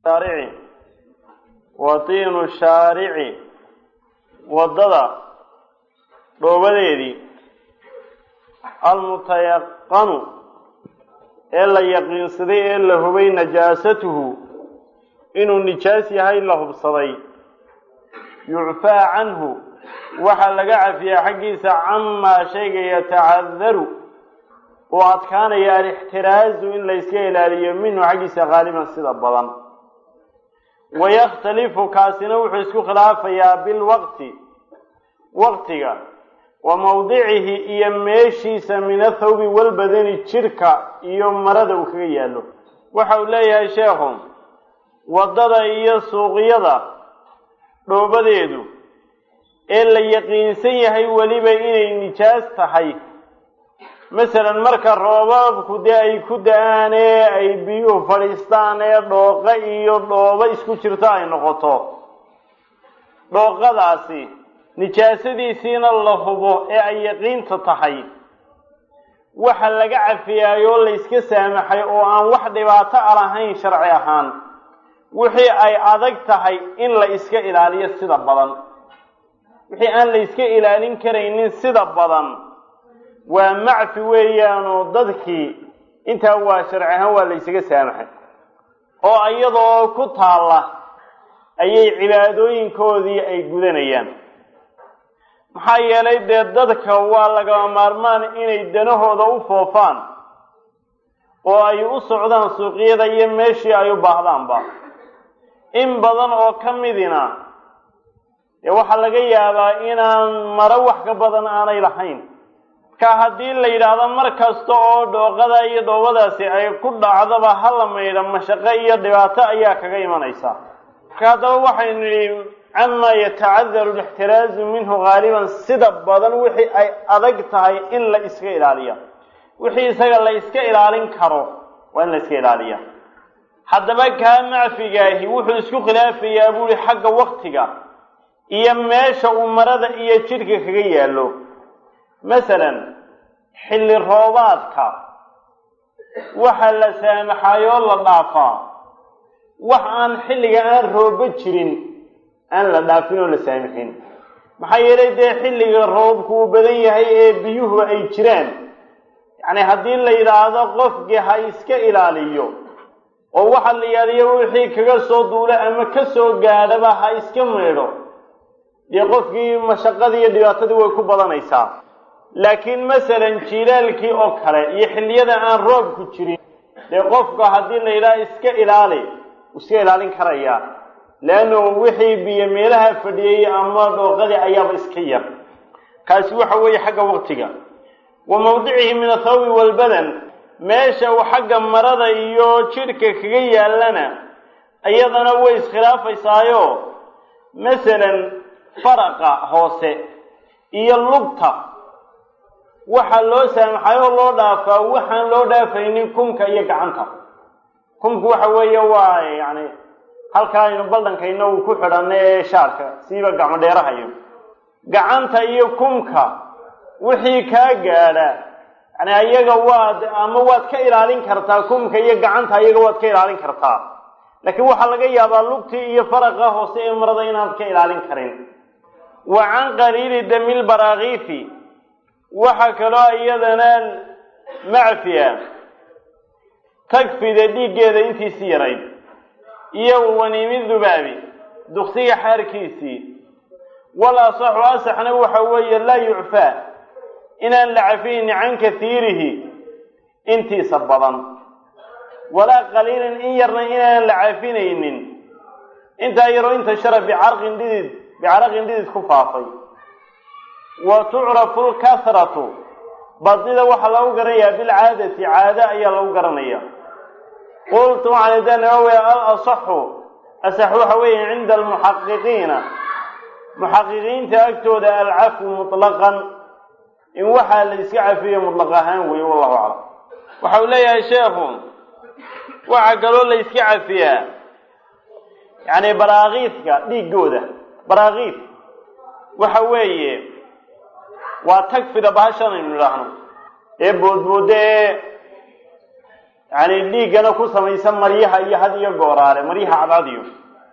shaarici wa tiinu shaarici waddada dhoobadeedii almutayaqanu ee la yaqiinsaday ee la hubay najaasatuhu inuu nijaas yahay la hubsaday yucfaa canhu waxaa laga cafiyaa xaggiisa camaa shayga yatacadaru oo adkaanaya alixtiraazu in layska ilaaliyo minhu xaggiisa qaaliban sida badan wayakhtalifu kaasina wuxuu isku khilaafayaa bilwaqti waqtiga wa mawdicihi iyo meeshiisa min athawbi walbadani jirka iyo marada uu kaga yaallo waxa uu leeyahay sheekhu waddada iyo suuqyada dhoobadeedu ee la yaqiinsan yahay weliba inay nijaas tahay masalan marka roobabku dee ay ku da-aan ee ay biyuhu fadhiistaan ee dhooqo iyo dhoobo isku jirto ay noqoto dhooqadaasi nijaasadiisiina la hubo ee ay yaqiinta tahay waxa laga cafiyaayoo layska saamaxay oo aan wax dhibaato a lahayn sharci ahaan wixii ay adag tahay in la iska ilaaliyo sida badan wixii aan la iska ilaalin karaynin sida badan waa macfi weeyaanoo dadkii intaa waa sharci ahaan waa la ysaga saamaxay oo iyadoo ku taalla ayay cibaadooyinkoodii ay gudanayaan maxaa yeelay dee dadka waa lagama maarmaan inay danahooda u foofaan oo ay u socdaan suuqyada iyo meeshii ay u baahdaanba in badan oo ka midina dee waxaa laga yaabaa inaan maro wax ka badan aanay lahayn marka haddii la yidhaahdo mar kasta oo dhooqada iyo dhoobadaasi ay ku dhacdaba hala maydha mashaqo iyo dhibaato ayaa kaga imanaysa marka haddaba waxaynu nidhi camaa yatacadaru lixtiraazu minhu haaliban sida badan wixii ay adag tahay in la iska ilaaliya wixii isaga la iska ilaalin karo waa in la iska ilaaliya haddaba kaa macfigaahi wuxuu isku khilaafayaa buuhi xagga waktiga iyo meesha uu marada iyo jidhka kaga yaallo masalan xilli roobaadka waxa la saamaxaayoo la dhaafaa wax aan xilliga aan roobo jirin aan la dhaafin oo la saamixin maxaa yeelay dee xilliga roobku uu badan yahay ee biyuhu ay jiraan yacni haddii la yidhaahdo qofkii ha iska ilaaliyo oo waxa la yidhahdayo wixii kaga soo duula ama ka soo gaadhaba ha iska maydho dee qofkii mashaqadii iyo dhibaatadii way ku badanaysaa laakiin masalan jiilaalkii oo kale iyo xilliyada aan roobku jirin dee qofka haddii la yidhaha iska ilaali wuu iska ilaalin karayaa leannu wixii biyo meelaha fadhiyey ama dhooqadii ayaaba iska yar kaasi waxa weeye xagga waqtiga wa mawdicihi min athawbi walbadan meesha uu xagga marada iyo jidhka kaga yaallana iyadana way iskhilaafaysaayoo masalan faraqa hoose iyo lugta waxaa loo saamaxay oo loo dhaafaa waxaan loo dhaafaynin kumka iyo gacanta kumku waxa weeye waa yacni halkaa aynu baldhankayna uu ku xidhanna ee shaarka siiba gacmo dheerahayo gacanta iyo kumka wixii kaa gaadha yani ayaga waad ama waad ka ilaalin kartaa kumka iyo gacanta ayaga waad ka ilaalin kartaa laakiin waxaa laga yaabaa lugtii iyo faraqa hoose ee marada inaad ka ilaalin karin wa can qaliili damil baraakiifi waxaa kaloo iyadana macfiya tagfida dhiiggeeda intiisi yarayd iyo waniimi dubaabi duksiga xaarkiisii wal asaxu asaxna waxa weeye laa yucfaa inaan la cafiyni can katiirihi intiisa badan walaa qaliilin in yarna inaan la cafinaynin intaa yaroo intashara bicarqin dhidid bicaraqin dhidid ku faafay wa tucrafu lkathratu badnida waxaa lagu garanayaa bilcaadati caado ayaa lagu garanaya qultu waxaan idaa nawawi al asaxu asax waxa weeye cinda almuxaqiqiina muxaqiqiinta agtooda alcafu mutlaqan in waxaa la iska cafiyo mutlaq ahaan weeye wallahu aclam waxa uu leeyahay sheekhu waxaa kaloo la iska cafiyaa yacni baraakiifka dhiigooda baraakiif waxa weeye waa tagfida bahashan aynu idhaahno ee boodbooda ee yacni dhiiggana ku samaysa maryaha iyo had iyo gooraale maryaha cadcadiyo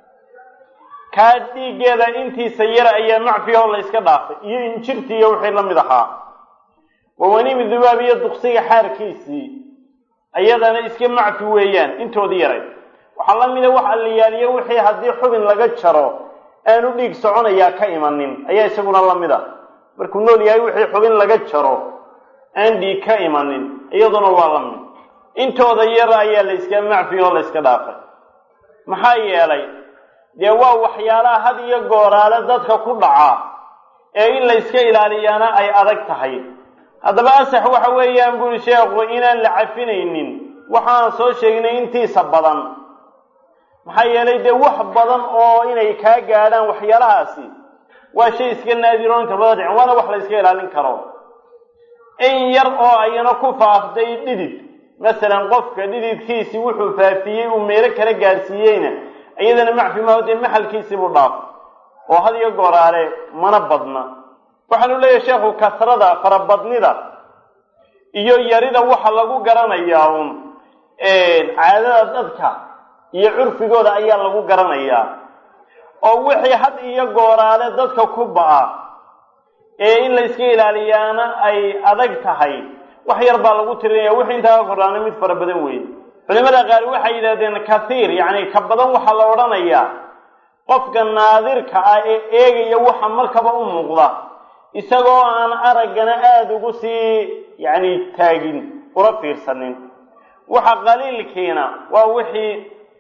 kaa dhiiggeeda intiisa yara ayaa macfiya oo la yska dhaafay iyo injirtii iyo wixii la mid ahaa wawanimi dubaab iyo duqsiga xaarkiisii ayadana iska macfi weeyaan intoodii yaray waxaa la mida wax alliyaaliyo wixii haddii xubin laga jaro aanu dhiig soconayaa ka imanin ayaa isaguna la mid a markuu nool yahay wixii xubin laga jaro aan dhiig ka imanin iyaduna waa la mid intooda yar ayaa la yska macfi oo la yska dhaafay maxaa yeelay dee waa waxyaalaha had iyo gooraale dadka ku dhaca ee in la yska ilaaliyaana ay adag tahay haddaba asax waxa weeyaan buri sheekhu inaan la cafinaynin waxaan soo sheegnay intiisa badan maxaa yeelay dee wax badan oo inay kaa gaadhaan waxyaalahaasi waa shay iska naadiro inta badan dhicin waana wax la yska ilaalin karo in yar oo ayana ku faaftay dhidid masalan qofka dhididkiisii wuxuu faafiyey uu meelo kala gaadhsiiyeyna iyadana macfi maaho dee maxalkiisiibuu dhaaf oo had iyo gooraale mana badna waxaanu leeyahay sheekhu kasrada farabadnida iyo yarida waxa lagu garanayaa uun caadada dadka iyo curfigooda ayaa lagu garanayaa oo wixii had iyo gooraale dadka ku ba'a ee in la yska ilaaliyaana ay adag tahay wax yar baa lagu tirinaya wixii intaa ka koraana mid fara badan weeye culimada qaar waxay yidhahdeen kathiir yacni ka badan waxaa la odhanayaa qofka naadirka ah ee eegaya waxa markaba u muuqda isagoo aan araggana aada ugu sii yacni taagin ula fiirsanin waxa qaliilkiina waa wixii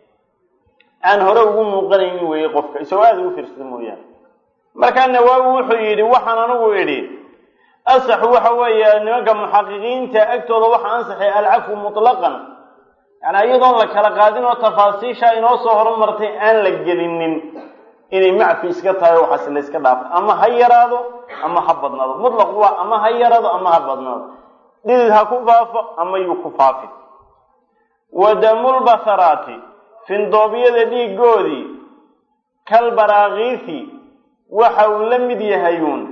aan hore ugu muuqanaynin weeye qofka isagoo aada ugu fiirsada mooyaane markaa nawaawi wuxuu yidhi waxaan anigu idhi asaxu waxa weeye nimanka muxaqiqiinta agtooda waxa ansaxay alcafu mutlaqan yani iyadoon la kala qaadin oo tafaasiisha inoo soo horumartay aan la gelinin inay macfi iska tahay oo waxaas la iska dhaafay ama ha yaraado ama ha badnaado mutlaq waa ama ha yaraado ama ha badnaado dhidid ha ku faafo ama yuu ku faafi wa damulbasaraati findoobyada dhiigoodii kalbaraakiisi waxa uu la mid yahayuun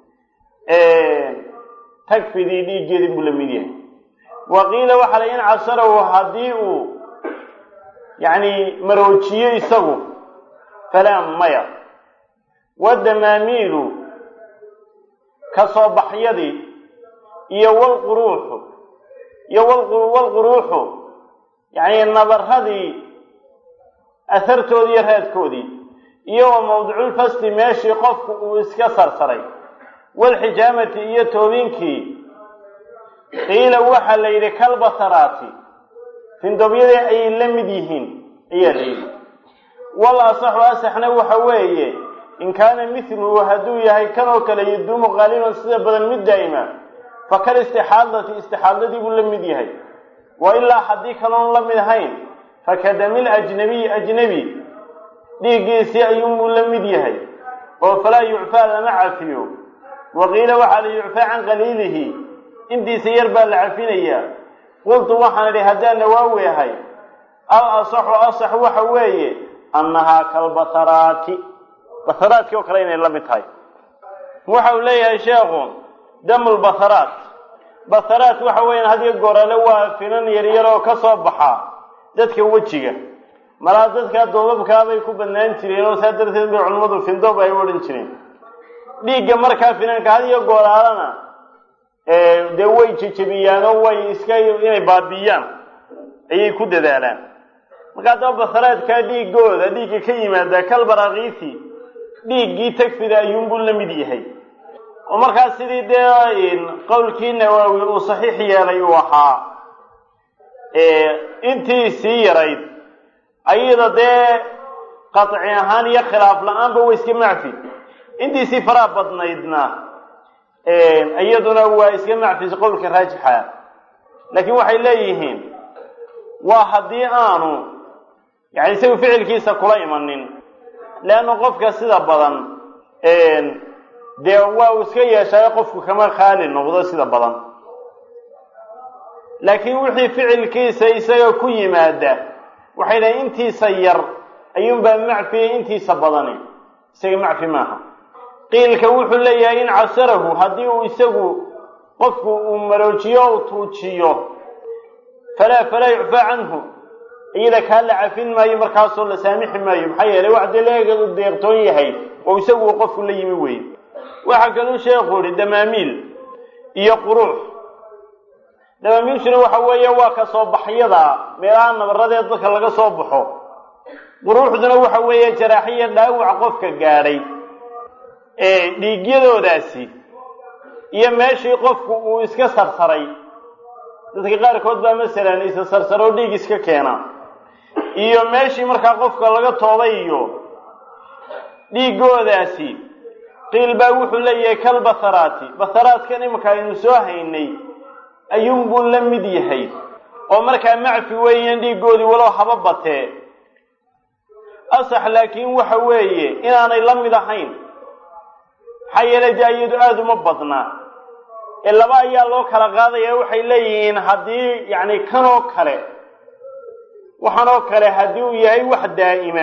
tagfidii dhiiggeedii buu la mid yahay wa qiila waxaa la in casarahu haddii uu yacni maroojiyo isagu falaa maya wadamaamiilu ka soo baxyadii iyo walquruuxu iyo walquruuxu yacni nabaradii asartoodii iyo raadkoodii iyo wa mawdiculfasti meeshii qofku uu iska sarsaray walxijaamati iyo toobinkii qiila waxaa la yidhi kalbasaraati findoobyadii ayay la mid yihiin ayaa la yidhi wal asaxu asaxna waxa weeye in kaana mithluhu hadduu yahay kanoo kale yaduumu qaaliban sida badan mid daa'ima fa kal istixaadati istixaadadii buu la mid yahay wa ilaa haddii kaloon la mid ahayn fakadamil ajnabiy ajnebi dhiiggiisii ayuunbuu la mid yahay oo falaa yucfaa lama cafiyo wa qiila waxaa la yucfaa can qaliilihi intiisa yar baa la cafinayaa qultu waxaan idhi haddaan nawaawi ahay al asaxu asax waxa weeye annahaa kalbasaraati basaraadkii oo kale inay la mid tahay waxa uu leeyahay sheekhu damulbasaraat basaraat waxa weeyaan hadiyo gorale waa finan yaryar oo ka soo baxa dadka wejiga malaa dadkaa doobabkaabay ku badnaan jireen oo saa darteed bay culimmadu findoob ay u odhan jireen dhiigga markaa finanka hadiyo gooraalana dee way jejebiyaanoo way iska inay baabiyaan ayay ku dadaalaan marka haddaba basaraadkaa dhiigooda dhiigga ka yimaada kalbarakiisi dhiiggii tagfida ayuunbuu la mid yahay oo markaas sidii dee qowlkii nawaawi uu saxiix yeelay uu ahaa intii sii yarayd ayada dee qaci ahaan iyo khilaaf la-aanba way iska macfi intiisii faraha badnaydna iyaduna waa iska macfis qowlka raajixa laakiin waxay leeyihiin waa haddii aanu yani isagu ficilkiisa kula imanin leanna qofka sida badan dee waa uu iska yeeshaay qofku kama khaali noqdo sida badan laakiin wixii ficilkiisa isaga ku yimaada waxay dhahay intiisa yar ayuunbaa macfiya intiisa badani isaga macfi maaha qiilka wuxuu leeyahay in casarahu haddii uu isagu qofku uu maroojiyo u tuujiyo falaa falaa yucfaa canhu iyada kaa la cafin maayo markaasoo la saamixi maayo maxaa yeelay wax dee laga deeqtoon yahay oo isagu qofku la yimi weye waxaa kaluu sheekhu yihi damaamiil iyo quruux damaamiilshuna waxa weeye waa ka soo baxyada meelaha nabaradee dadka laga soo baxo quruuxduna waxa weeye jaraaxiya dhaawac qofka gaadhay ee dhiigyadoodaasi iyo meeshii qofku uu iska sarsaray dadka qaarkood baa masalan isa sarsaroo dhiig iska keena iyo meeshii markaa qofka laga toobay iyo dhiigoodaasi qiil baa wuxuu leeyahay kal batharaati batharaadkan iminka aynu soo haynay ayuunbuu la mid yahay oo markaa macfi weeyaan dhiiggoodii walow haba batee asax laakiin waxa weeye inaanay la mid ahayn maxaa yeelay dee iyadu aada uma badna ee laba ayaa loo kala qaadaya waxay leeyihiin haddii yacni kanoo kale waxanoo kale haddii uu yahay wax daa'ima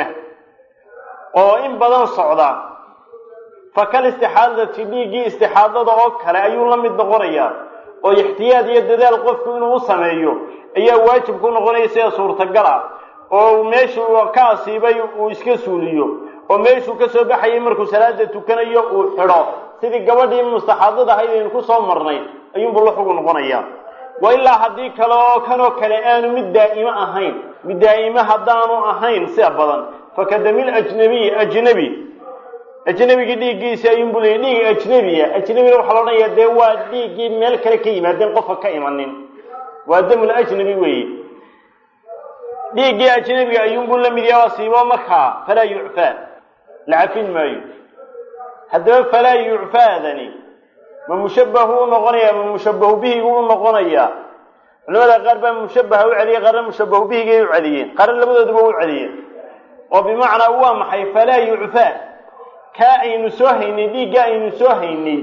oo in badan socda fa kal istixaadati dhiiggii istixaadada oo kale ayuu la mid noqonayaa oo ixtiyaad iyo dadaal qofku inuu u sameeyo ayaa waajib ku noqonaya sida suurtagal ah oo meeshuu ka asiibay uu iska suuliyo oo meeshuu ka soo baxayay markuu salaada tukanayo uu xidho sidii gabadhii mustaxaadada ahayd aynu ku soo marnay ayuunbuu la xugu noqonayaa wa ilaa haddii kale oo kanoo kale aanu mid daa'imo ahayn mid daa'ime haddaanu ahayn sida badan fakadamil ajnabiy ajnebi ajnebigii dhiiggiisi ayuunbuu leeyay dhiig ajnebiya ajnebina waxaa la odhanayaa dee waa dhiiggii meel kale ka yimaadeen qofka ka imanin waa damul ajnebi weeye dhiiggii ajnebiga ayuunbuu la mid yaha asiibo markaa falaa yucfaa la cafin maayo haddaba falaa yucfaadani ma mushabbahu u noqonaya ma mushabbahu bihigu u noqonaya culamada qaar baa mushabbaha u celiyay qaarna mushabbahu bihigay u celiyeen qaarna labadooduba u celiyeen oo bimacnaa waa maxay falaa yucfaa kaa aynu soo haynay dhiigga aynu soo haynay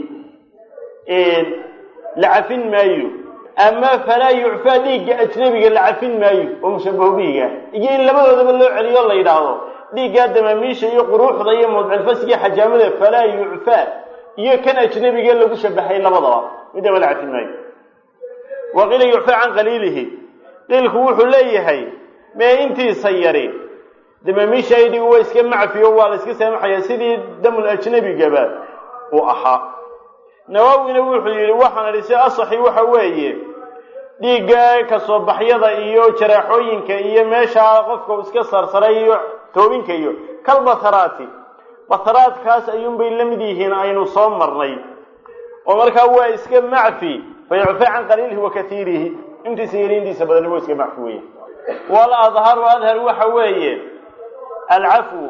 la cafin maayo ama falaa yucfaa dhiigga ajnabiga la cafin maayo oo mushabbahu bihiga iyo in labadoodaba loo celiyo o la yidhaahdo dhiiggaa damaamiisha iyo quruuxda iyo mawdcilfasiga xajaamada falaa yucfaa iyo kan ajnabigee lagu shabahay labadaba midaba la cafin maayo wa qiila yucfaa can qaliilihi qiilku wuxuu leeyahay mee intiisa yari damaamiisha aydhigu waa iska macfiyo waa la iska saamaxaya sidii damul ajnabigaba uu ahaa nawawina wuxuu yidhi waxaan idhi si asaxi waxa weeye dhiigga kasoo baxyada iyo jaraaxooyinka iyo meeshaa qofka iska sarsaray iyo toobinka iyo kal batharaati batharaadkaas ayuunbay la mid yihiin aynu soo marnay oo markaa waa iska macfi fa yucfaa can qaliilihi wa katiirihi intiisa yari intiisa badani waa iska macfi weeye wal adharu adhar waxa weeye alcafwu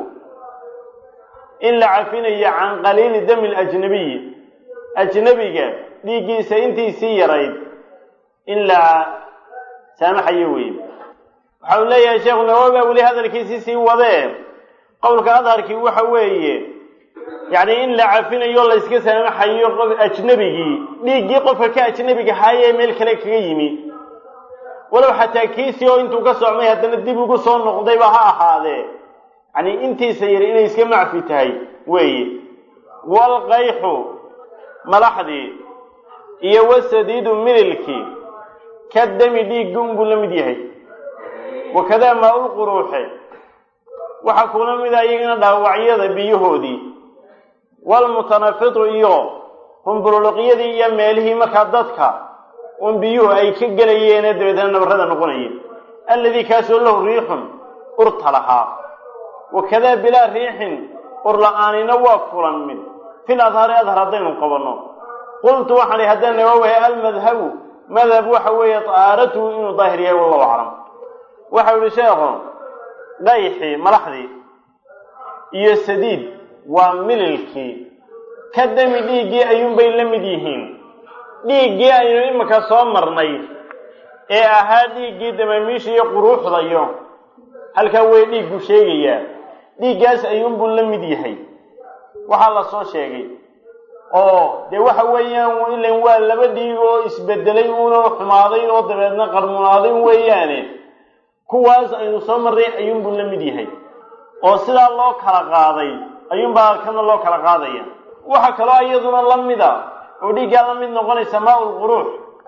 in la cafinayo can qaliili dami lajnabiyi ajnabiga dhiiggiisa intiisii yarayd in la saamaxayo weeye waxa uu leeyahay sheekhu nawawi baa weli hadalkiisii sii wadee qowlka adharkii waxa weeye yacni in la cafinayo la yska saamaxayo qof ajnabigii dhiiggii qofka ka ajnabiga haayee meel kale kaga yimi walow xataa kiisii oo intuu ka socmay haddana dib ugu soo noqdayba ha ahaadee yani intiisa yari inay iska macfi tahay weeye walqayxu malaxdii iyo wasadiidu mililkii ka dami dhiiggi unbuu la mid yahay wakadaa maa-ul quruuxe waxaa kuna mid a iyagana dhaawacyada biyahoodii walmutanafitu iyo humbuluqyadii iyo meelihii markaa dadka un biyuhu ay ka gelayeene dabeetna nabarada noqonayeen alladii kaasoo lahu riixun urta lahaa wakadaa bilaa riixin ur la-aanina waa fulan mid fil adhaari adhar haddaynu qabanno qultu waxaan ihi haddaan nawaawahay almadhabu madhab waxa weeye tahaaratuhu inuu daahir yahay wallahu aclam waxau yihi sheekhu dhayxii malaxdii iyo sadiid waa mililkii ka dami dhiiggii ayuunbay la mid yihiin dhiiggii aynu iminka soo marnay ee ahaa dhiiggii damaamiisha iyo quruuxdayo halkaa way dhiiggu sheegayaa dhiiggaas ayuunbuu la mid yahay waxaa la soo sheegay oo dee waxa weeyaan ilan waa laba dhiig oo isbedelay uunoo xumaaday oo dabeedna qarmunaaday weeyaane kuwaas aynu soo marray ayuunbuu la mid yahay oo sidaa loo kala qaaday ayuunbaa kana loo kala qaadaya waxaa kaloo iyaduna la mida oo dhiiggaa la mid noqonaysa maa-ul quruux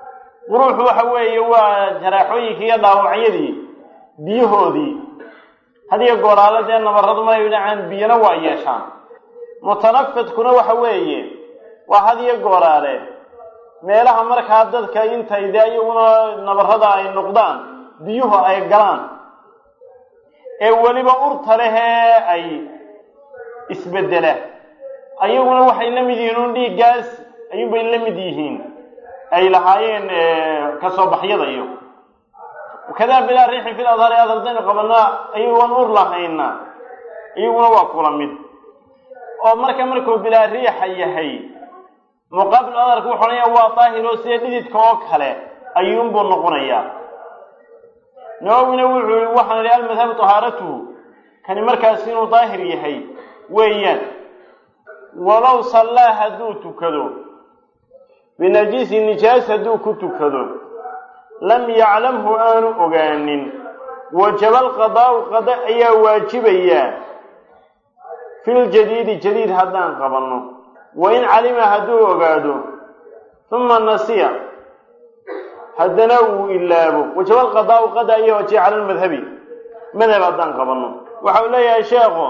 quruuxu waxa weeye waa jaraaxooyinkii iyo dhaawacyadii biyahoodii hadiyo gooraalo dee nabarradu maray dhacaan biyana waa yeeshaan mutanafidkuna waxa weeye waa hadiyo gooraale meelaha markaa dadka intay dee iyaguna nabarrada ay noqdaan biyuhu ay galaan ee weliba urta lehee ay isbedela ayaguna waxay la mid yihiin un dhiiggaas ayuunbay la mid yihiin ay lahaayeen kasoo baxyada iyo kadaa bilaa riixin fil adhari adardaynu qabanaa ayagoon ur lahayna iyaguna waa kula mid oo marka markuu bilaa riixa yahay muqaabil adarka wuxuu odhanaya waa daahiro sida dhididka oo kale ayuunbuu noqonayaa nawowina wuxuu yihi waxaan idhi almadhabu tahaaratuhu kani markaas inuu daahir yahay weeyaan walow sallaa hadduu tukado binajiisi nijaas hadduu ku tukado lam yaclamhu aanu ogaanin wajaba alqadaa'u qada ayaa waajibayaa filjadiidi jadiid haddaan qabanno wain calima hadduu ogaado uma nasiya haddana uu ilaabo wajaba alqadaa'u qada ayaa waajiba cala lmadhabi madhab haddaan qabanno waxa uu leeyahay sheekhu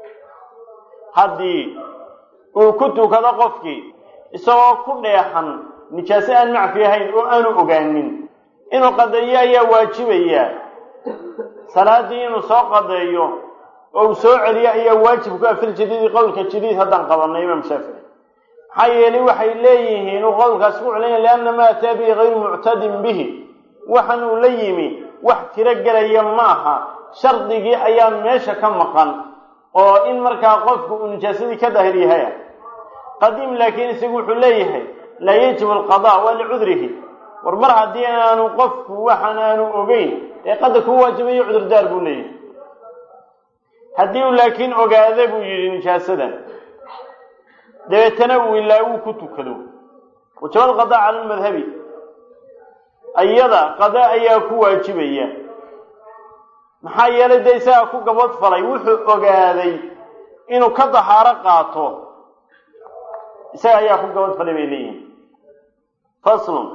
haddii uu ku tukado qofkii isagoo ku dheexan nijaaso aan macfi ahayn oo aanu ogaanin inuu qadeeyo ayaa waajibayaa salaadii inuu soo qadeeyo oo uu soo celiyo ayaa waajib ku ah fil jadiidi qowlka jadiid haddaan qabanno imaam shaafici maxaa yeelay waxay leeyihiin uu qowlkaas ku celanya lianna ma ataa bihi gayru muctadin bihi waxan uu la yimi wax tiro gelaya ma aha shardigii ayaa meesha ka maqan oo in markaa qofku uu nijaasadii ka daahir yahay qadiim laakiin isagu wuxuu leeyahay laa yajibu alqadaa waa licudrihi war mar haddii aanu qofku waxaan aanu ogeyn ee qadar kuu waajibayo cudurdaar buu leeyahay haddii uu laakiin ogaada buu yidhi nijaasada dabeetana uu ilaa uu ku tukado wajaba alqadaa cala almadhabi ayada qada ayaa ku waajibaya maxaa yeelay dee isagaa ku gabad falay wuxuu ogaaday inuu ka dahaaro qaato isaga ayaa ku gabad falay bay leeyihin faslun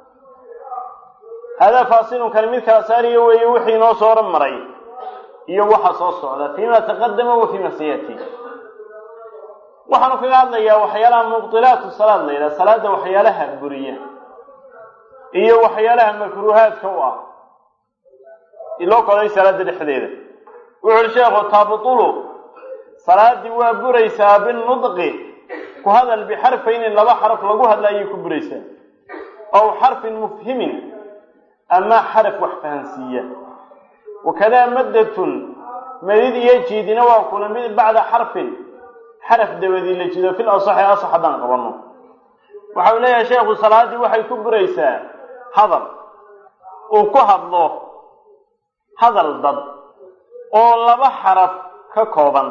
haadaa faasilun kani mid kala saariyo weeye wixii inoo soo horan maray iyo waxa soo socda fiima taqadama wa fiima sayati waxaanu kaga hadlayaa waxyaalaha mubdilaatu salaad la yidhaha salaada waxyaalaha buriya iyo waxyaalaha makruuhaadka u ah iloo koday salaada dhexdeeda wuxu uhi sheekhu taabutulu salaadii waa buraysaa binudqi ku hadal bixarfayni laba xaraf lagu hadla ayay ku buraysaa aw xarfin mufhimin ama xaraf wax fahansiiya wakadaa maddatun madid iyo jiidina waa kula mid bacda xarfin xaraf dabadii la jido fil asaxi asax haddaan qabanno waxa uu leeyahay sheekhu salaaddii waxay ku buraysaa hadal uu ku hadlo hadal dad oo laba xaraf ka kooban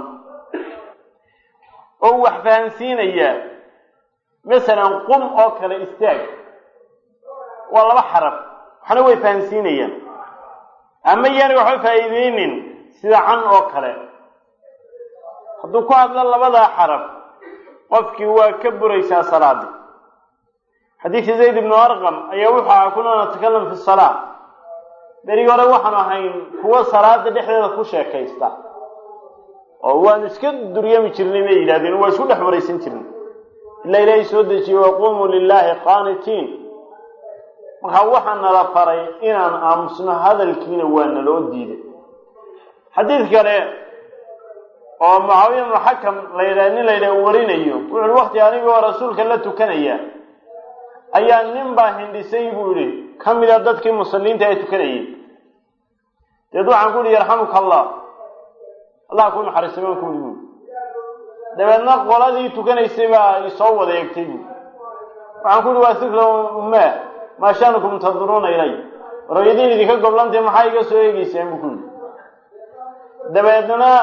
oo wax fahansiinaya masalan qum oo kale istaag waa laba xaraf waxna way fahansiinayaan ama yaani waxba faa'iideynin sida can oo kale hadduu ku hadlo labadaa xaraf qofkii waa ka buraysaa salaadii xadiidkii zayd ibnu arqam ayaa wuxuu ahaa kuna natakalam fi salaa berigi hore waxaan ahayn kuwa salaada dhexdeeda ku sheekaysta oo waanu iska duryami jirnay bay yidhahdeen waa isku dhex waraysan jirnay ilaa ilaahay soo dejiyey waquumuu lilaahi qaanitiin markaa waxaa nala faray inaan aamusno hadalkiina waa naloo diiday xadiid kale oo mucaawiya ibnu xakam la yidhaha nin la yidhaha warinayo wuxuuhi wakti anigoo rasuulka la tukanaya ayaa nin baa hindhisay buu yihi ka mida dadkii musalliinta ee tukanayay deed waxaan ku yihi yarxamuka allah allah ku naxariistay baan ku yihi buui dabeedna qoladii tukanaysay baa isoo wada eegtay buui waxaan ku yihi waa sikra ummaa maa shaanukum tanduruuna ilay rooyadiin idinka goblantay maxaa iga soo eegeysaan buu ku yihi dabeedna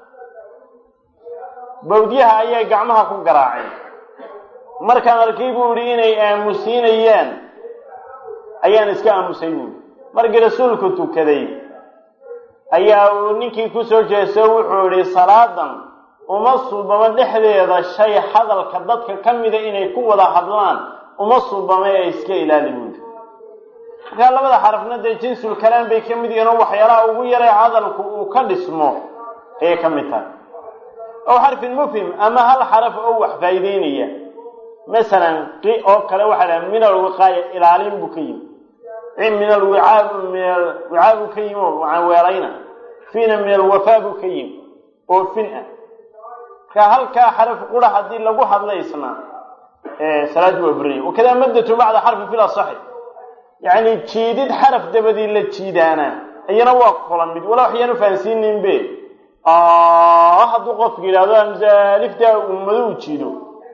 bawdyaha ayaa gacmaha ku garaacay markaan arkay buu yihi inay aamusiinayaan ayaan iska aamusay buui markii rasuulku tukaday ayaa uu ninkii kusoo jeeso wuxuu yihi salaadan uma suubamo dhexdeeda shay hadalka dadka ka mida inay ku wada hadlaan uma suubama ee iska ilaali buui markaa labada xarafna dee jinsul kalaam bay ka mid yihiin oo waxyaalaha ugu yaray hadalku uu ka dhismo ayay ka mid tahay ow xarfin mufhim ama hal xaraf oo wax faa'iideynaya masalan qi oo kale waxaa dhaha min alwiqaaya ilaalin buu ka yimi min alwicaab min alwicaa buu ka yimi oo waxaan weelayna fiina min alwafaa buu ka yimi oo fin ah marka halkaa xaraf qura haddii lagu hadla isna salaadii waa buraya wakadaa maddatu bacda xarfi fil asaxi yacni jiidid xaraf dabadii la jiidaana iyana waa kula mid wala waxyaan ufahansiininbe hadduu qofka yidhahdo amsaaliftaa ummado u jiido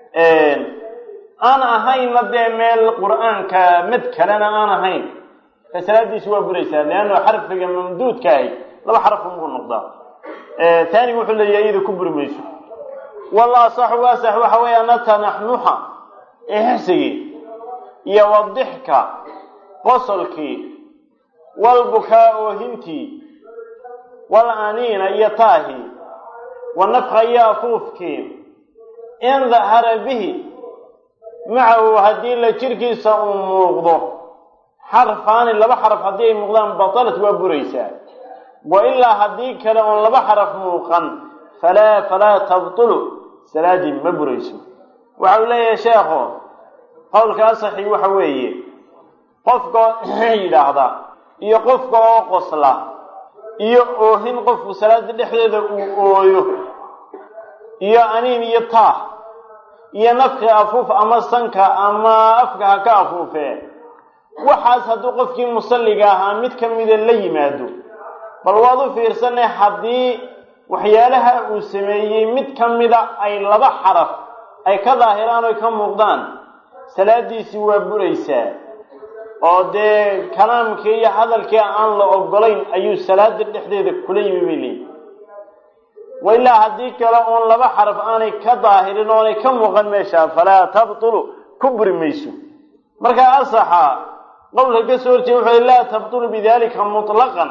aan ahaynna dee meel qur'aanka mad kalena aan ahayn ka salaadiisi waa buraysaa leanna xarfiga mamduudka ahi laba xaraf unbuu noqdaa taanigu wuxuu leeyahay iyada ku buri mayso walla asaxu asax waxa weeye ana tanaxnuxa exsigii iyo wadixka qosolkii walbukaa oohintii wal aniina iyo taahi wanafka iyo afuufkii in dahara bihi macahu haddii la jirkiisa uu muuqdo xarfaani laba xaraf haddii ay muuqdaan batalat waa buraysaa wa ilaa haddii kale oon laba xaraf muuqan falaa falaa tabtulu salaadii ma burayso waxa uu leeyahay sheekho qowlka asaxi waxa weeye qofka yidhaahda iyo qofka oo qosla iyo oohin qofku salaada dhexdeeda uu ooyo iyo aniin iyo taah iyo nafki afuuf ama sanka ama afka ha ka afuufee waxaas hadduu qofkii musalliga ahaa mid ka mida la yimaado bal waad u fiirsanay haddii waxyaalaha uu sameeyey mid ka mida ay laba xaraf ay ka daahiraan oy ka muuqdaan salaadiisii waa buraysaa oo dee kalaamkii iyo hadalkii aan la ogolayn ayuu salaada dhexdeeda kula yimi bay leeyihi wa ilaa haddii kale oon laba xaraf aanay ka daahirin oonay ka muuqan meesha falaa tabtulu ku buri mayso markaa asaxa qowlka ka soo horjeeda wuxuu laa tabtulu bidalika mutlaqan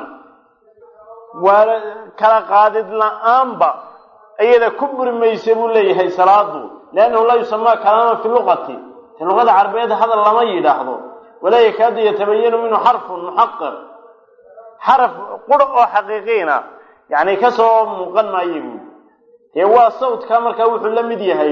waa kala qaadid la-aanba iyada ku buri maysa buu leeyahay salaadu liannahu laa yusamaa kalaaman fi luqati fi luqada carabeed hadal lama yidhaahdo walaa yakaadu yatabayanu minhu xarfun muxaqaq xaraf qura oo xaqiiqiina yani kasoo muuqan maayo buui dee waa sawdka markaa wuxuu la mid yahay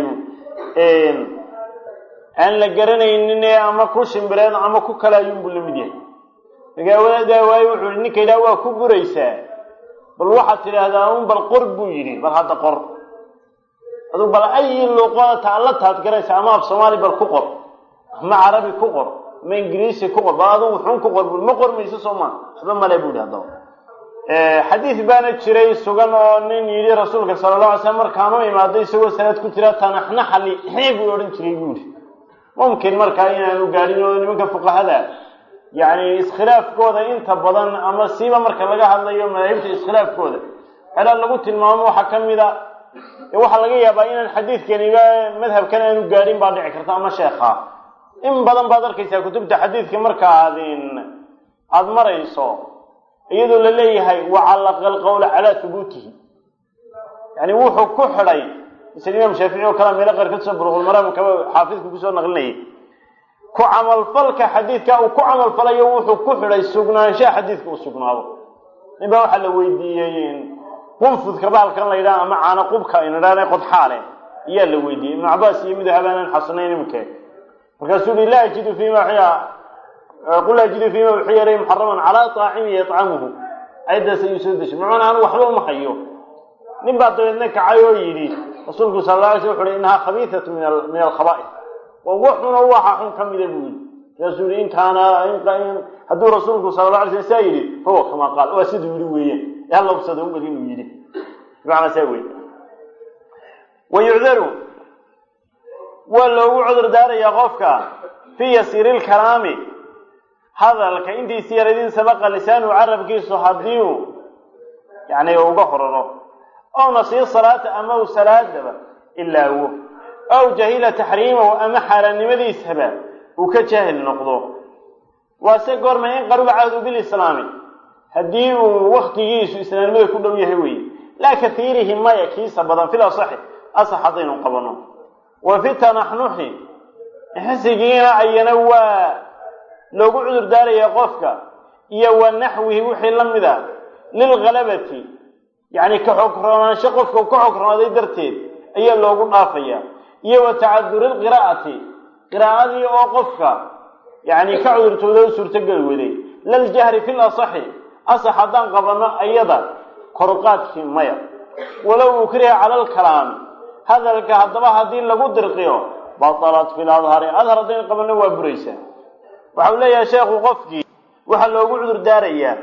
aan la garanaynin ama ku shimbireed ama ku kalaayunbuu la mid yahay magaawadaa waayo wuxuu i ninka yidhaha waa ku buraysaa bal waxaad tidhaahdaa un bal qor buu yidhi bal hadda qor aduu bal ayi luqo taalla taad garaysa ama af soomaali bal ku qor ama carabi ku qor ama ingiriisi ku qor bal adugu wuxuun ku qor bui ma qor mayso soo maa waxba male bu yidhi haddaba xadiis baana jiray sugan oo nin yidhi rasuulka sala alla alay slam markaan u imaado isagoo salaad ku jira tanaxnaxali xee buu odhan jiray buu yihi mumkin markaa inaanu gaadhin oo nimanka fuqahada yacni iskhilaafkooda inta badan ama siiba marka laga hadlayo madaahibta iskhilaafkooda xelaa lagu tilmaamo waxaa ka mid a waxaa laga yaabaa inaan xadiidkaniba madhabkan aanu gaadhin baa dhici karta ama sheekha in badan baad arkaysaa kutubta xadiidka marka aad aada marayso iyadoo la leeyahay wacallaqa alqawla calaa hubuutihi yani wuxuu ku xidhay misal imaam shaafici oo kala meelo qaar kasoo buluqulmaraam kaba xaafidku kusoo naqlinayay ku camalfalka xadiidka uu ku camalfalayo wuxuu ku xidhay sugnaanshaha xadiidka uu sugnaado nin baa waxaa la weydiiyey qunfudka bahalkan la yidhaha ama caana qubka aynu idhahna qodxaale ayaa la weydiiyey ibnu cabaas iyo midu habaanan xasanayn imike markaasuu yihi laa ajidu fima qul laa ajidu fima wuxuu yeelay muxaraman calaa taacimi yatcamuhu ayaddaas ayuu soo deshay macuna anu waxba uma hayo nin baa dabeedna kacay oo yidhi rasuulku sala la alay sl wuxu uhi innahaa khabiisatu min alkhaba'is waa waxuna waxa xun ka mida buu yidhi markaasuu yihi in kaana hadduu rasuulku sala la alay slam saa yidhi fahuwa kamaa qaal waa siduu yidhi weeyaan ee hal labsada umad inuu yidhi bimacnaa saa wey wa yucdaru waa loogu cudur daarayaa qofka fii yasiiri lkalaami hadalka intiisi yaradin sabaqa lisaanu carabkiisu haddii uu yani uga horaro ow nasiir salaata ama u salaadaba ilaawo ow jahila taxriimahu ama xaaraannimadiisaba uu ka jaahil noqdo waase goorma in qaruba cahdu bilislaami haddii uu waktigiisu islaamnimada ku dhow yahay weye laa kahiirihi maya kiisa badan fil asaxi asax haddaynu qabano wa fi tanaxnuxi xisigiina ayana waa loogu cudur daaraya qofka iyo wa naxwihi wixii la mid a lilghalabati yacni ka xogroonaansho qofka ka xogroonaday darteed ayaa loogu dhaafaya iyo wa tacaduri lqiraa'ati qiraa'adii oo qofka yacni ka cudurtooda u suurtogeli waday laljahri fi lasaxi asax haddaan qabanno ayada koruqaadkii maya walow ukriha cala alkalaami hadalka haddaba haddii lagu dirqiyo batalat fi ladhari adhar haddaynu qabanno waa buraysaa waxau leeyahay sheekhu qofkii waxaa loogu cudur daarayaa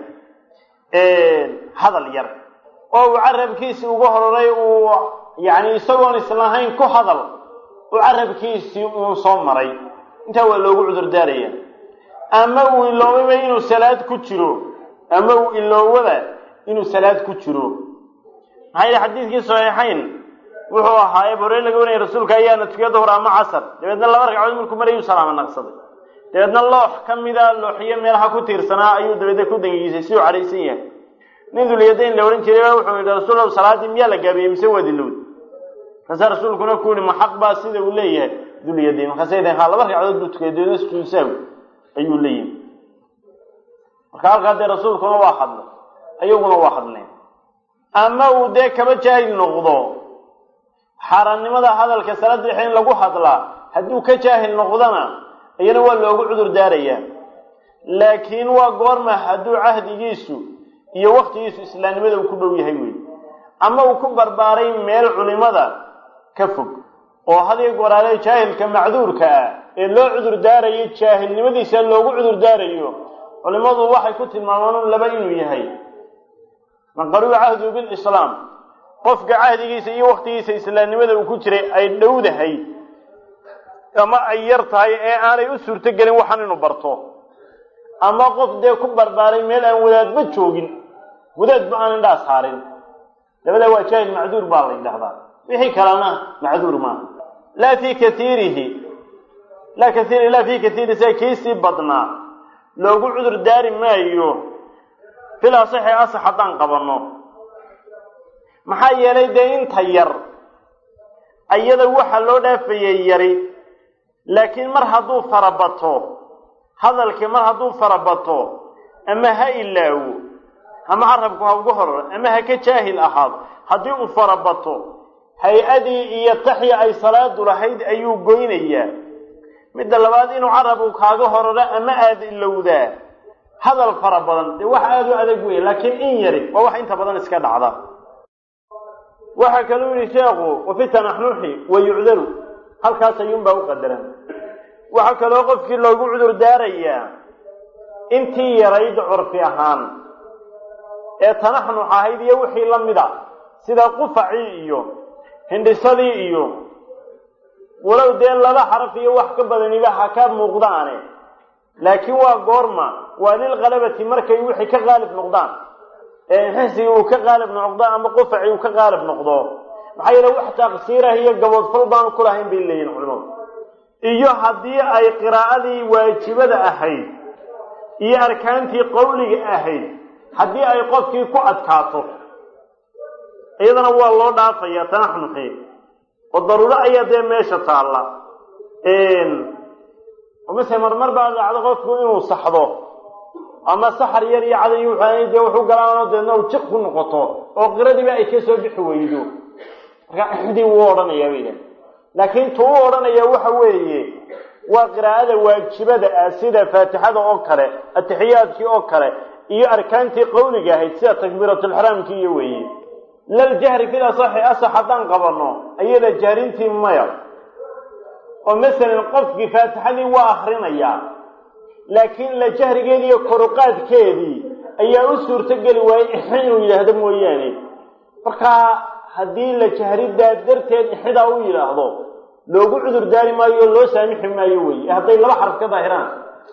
hadal yar oo uu carabkiisii uga hororay uu yacni isagoon islahayn ku hadal uu carabkiisii uu soo maray intaa waa loogu cudur daarayaa ama uu iloobayba inuu salaad ku jiro ama uu iloowaba inuu salaad ku jiro maxaa yidhi xadiidkii saxiixayn wuxuu ahaa eeb horey laga wanayay rasuulka ayaana tukiya duhur ama casar dabeedna laba ragcadood markuu marayuu salaama naqsaday dabeedna loox ka mida looxiyo meelaha ku tiirsanaa ayuu dabeedna ku dangiisay si uu cadhaysan yahay nin dulyadayn la odhan jiray wuxuu yidhi rasuul salaaddii miyaa la gaabiyey mise waa dilowd markaasaa rasuulkuna ku yihi ma xaq baa sida uu leeyahay dulyadayn markaasay dahen ha laba ragcadood buu tukay dabeedna sujuudsaawi ayuu leeyahay marka halkaa dee rasuulkuna waa hadlay ayaguna waa hadleen ama uu dee kaba jaahil noqdo xaaraannimada hadalka salaada dhexe in lagu hadlaa hadduu ka jaahil noqdona iyana waa loogu cudur daarayaa laakiin waa goorma hadduu cahdigiisu iyo waktigiisu islaamnimada uu ku dhow yahay wey ama uu ku barbaaray meel culimada ka fog oo hadiyo goraale jaahilka macduurka ah ee loo cudur daarayo jaahilnimadiisa loogu cudur daarayo culimadu waxay ku tilmaamaan laba inuu yahay man qaruba cahduhu bilislaam qofka cahdigiisa iyo waktigiisa islaamnimada uu ku jiray ay dhowdahay ama ay yar tahay ee aanay u suurto gelin waxaan inuu barto ama qof dee ku barbaaray meel aan wadaadba joogin wadaadba aan indhaa saarin labadaa waa jaahil macduur baa la yidhahdaa wixii kalena macduur maaha laa fii kaiirihi laa kaiir laa fii kaiiri sia kiisii badnaa loogu cudur daari maayo fil asaxi asax haddaan qabanno maxaa yeelay dee inta yar ayada waxa loo dhaafayay yari laakiin mar hadduu farabato hadalkii mar hadduu farabato ama ha ilaawo ama carabku ha ugu hororo ama ha ka jaahil ahaado haddii uu farabato hay-adii iyo taxya ay salaadu lahayd ayuu goynayaa midda labaad inuu carabku kaaga hororo ama aada ilowdaa hadal fara badan dee wax aada u adag weya laakiin in yari waa wax inta badan iska dhacda waxaa kaluu yihi sheekhu wafi tanaxnuxi wa yucdaru halkaas ayuunbaa u qadaran waxaa kaloo qofkii loogu cudur daarayaa intii yarayd curfi ahaan ee tanaxnux ahayd iyo wixii la mid a sida qufacii iyo hindhisadii iyo walow dee laba xaraf iyo wax ka badaniba ha ka muuqdaane laakiin waa goorma waa lilkalabati markay wixii ka qaalib noqdaan ee xisigi uu ka qaalib noqdo ama qufaci uu ka qaalib noqdo maxaa yeele wax taqsiirah iyo gaboodfal baanu ku lahayn bay leeyihin culimadu iyo haddii ay qiraa'adii waajibada ahayd iyo arkaantii qowliga ahayd haddii ay qofkii ku adkaato iyadana waa loo dhaafaya tanaxnuxi oo daruuro ayaa dee meesha taalla mase marmar baa dhacdo qofku inuu saxdo ama saxar yar iyo caday wuxuu dee wuxuu galaano deedna u jiq ku noqoto oo qiradiiba ay kasoo bixi weydo marka axdii wuu odhanayaa bayda laakiin tu u odhanaya waxa weeye waa qiraa'ada waajibada ah sida faatixada oo kale atixiyaadkii oo kale iyo arkaantii qowliga ahayd sida takbiiratulxraamkii iyo weeye laljahri fil asaxi asax haddaan qabanno ayada jahrintii maya oo masalan qofkii faatixadii waa akrinayaa laakiin la jahrigeedii iyo koruqaadkeedii ayaa u suurto geli waayey ixi inuu yidhaahdo mooyaane markaa haddii la jahridaa darteed ixidaa u yidhaahdo loogu cudur daari maayo oo loo saamixi maayo wey hadday laba xaraf ka daahiraan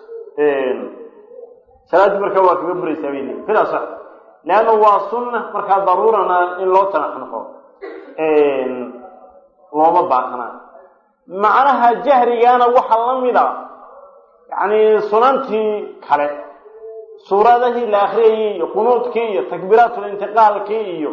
salaaddii markaa waa kaga buraysaa bay leeyi fil asax leanna waa sunna markaa daruurana in loo tanaxnaxo looma baahnaa macnaha jahrigaana waxaa la mid a yacni sunantii kale suuradahii la akriyayey iyo qunuudkii iyo takbiiraatulintiqaalkii iyo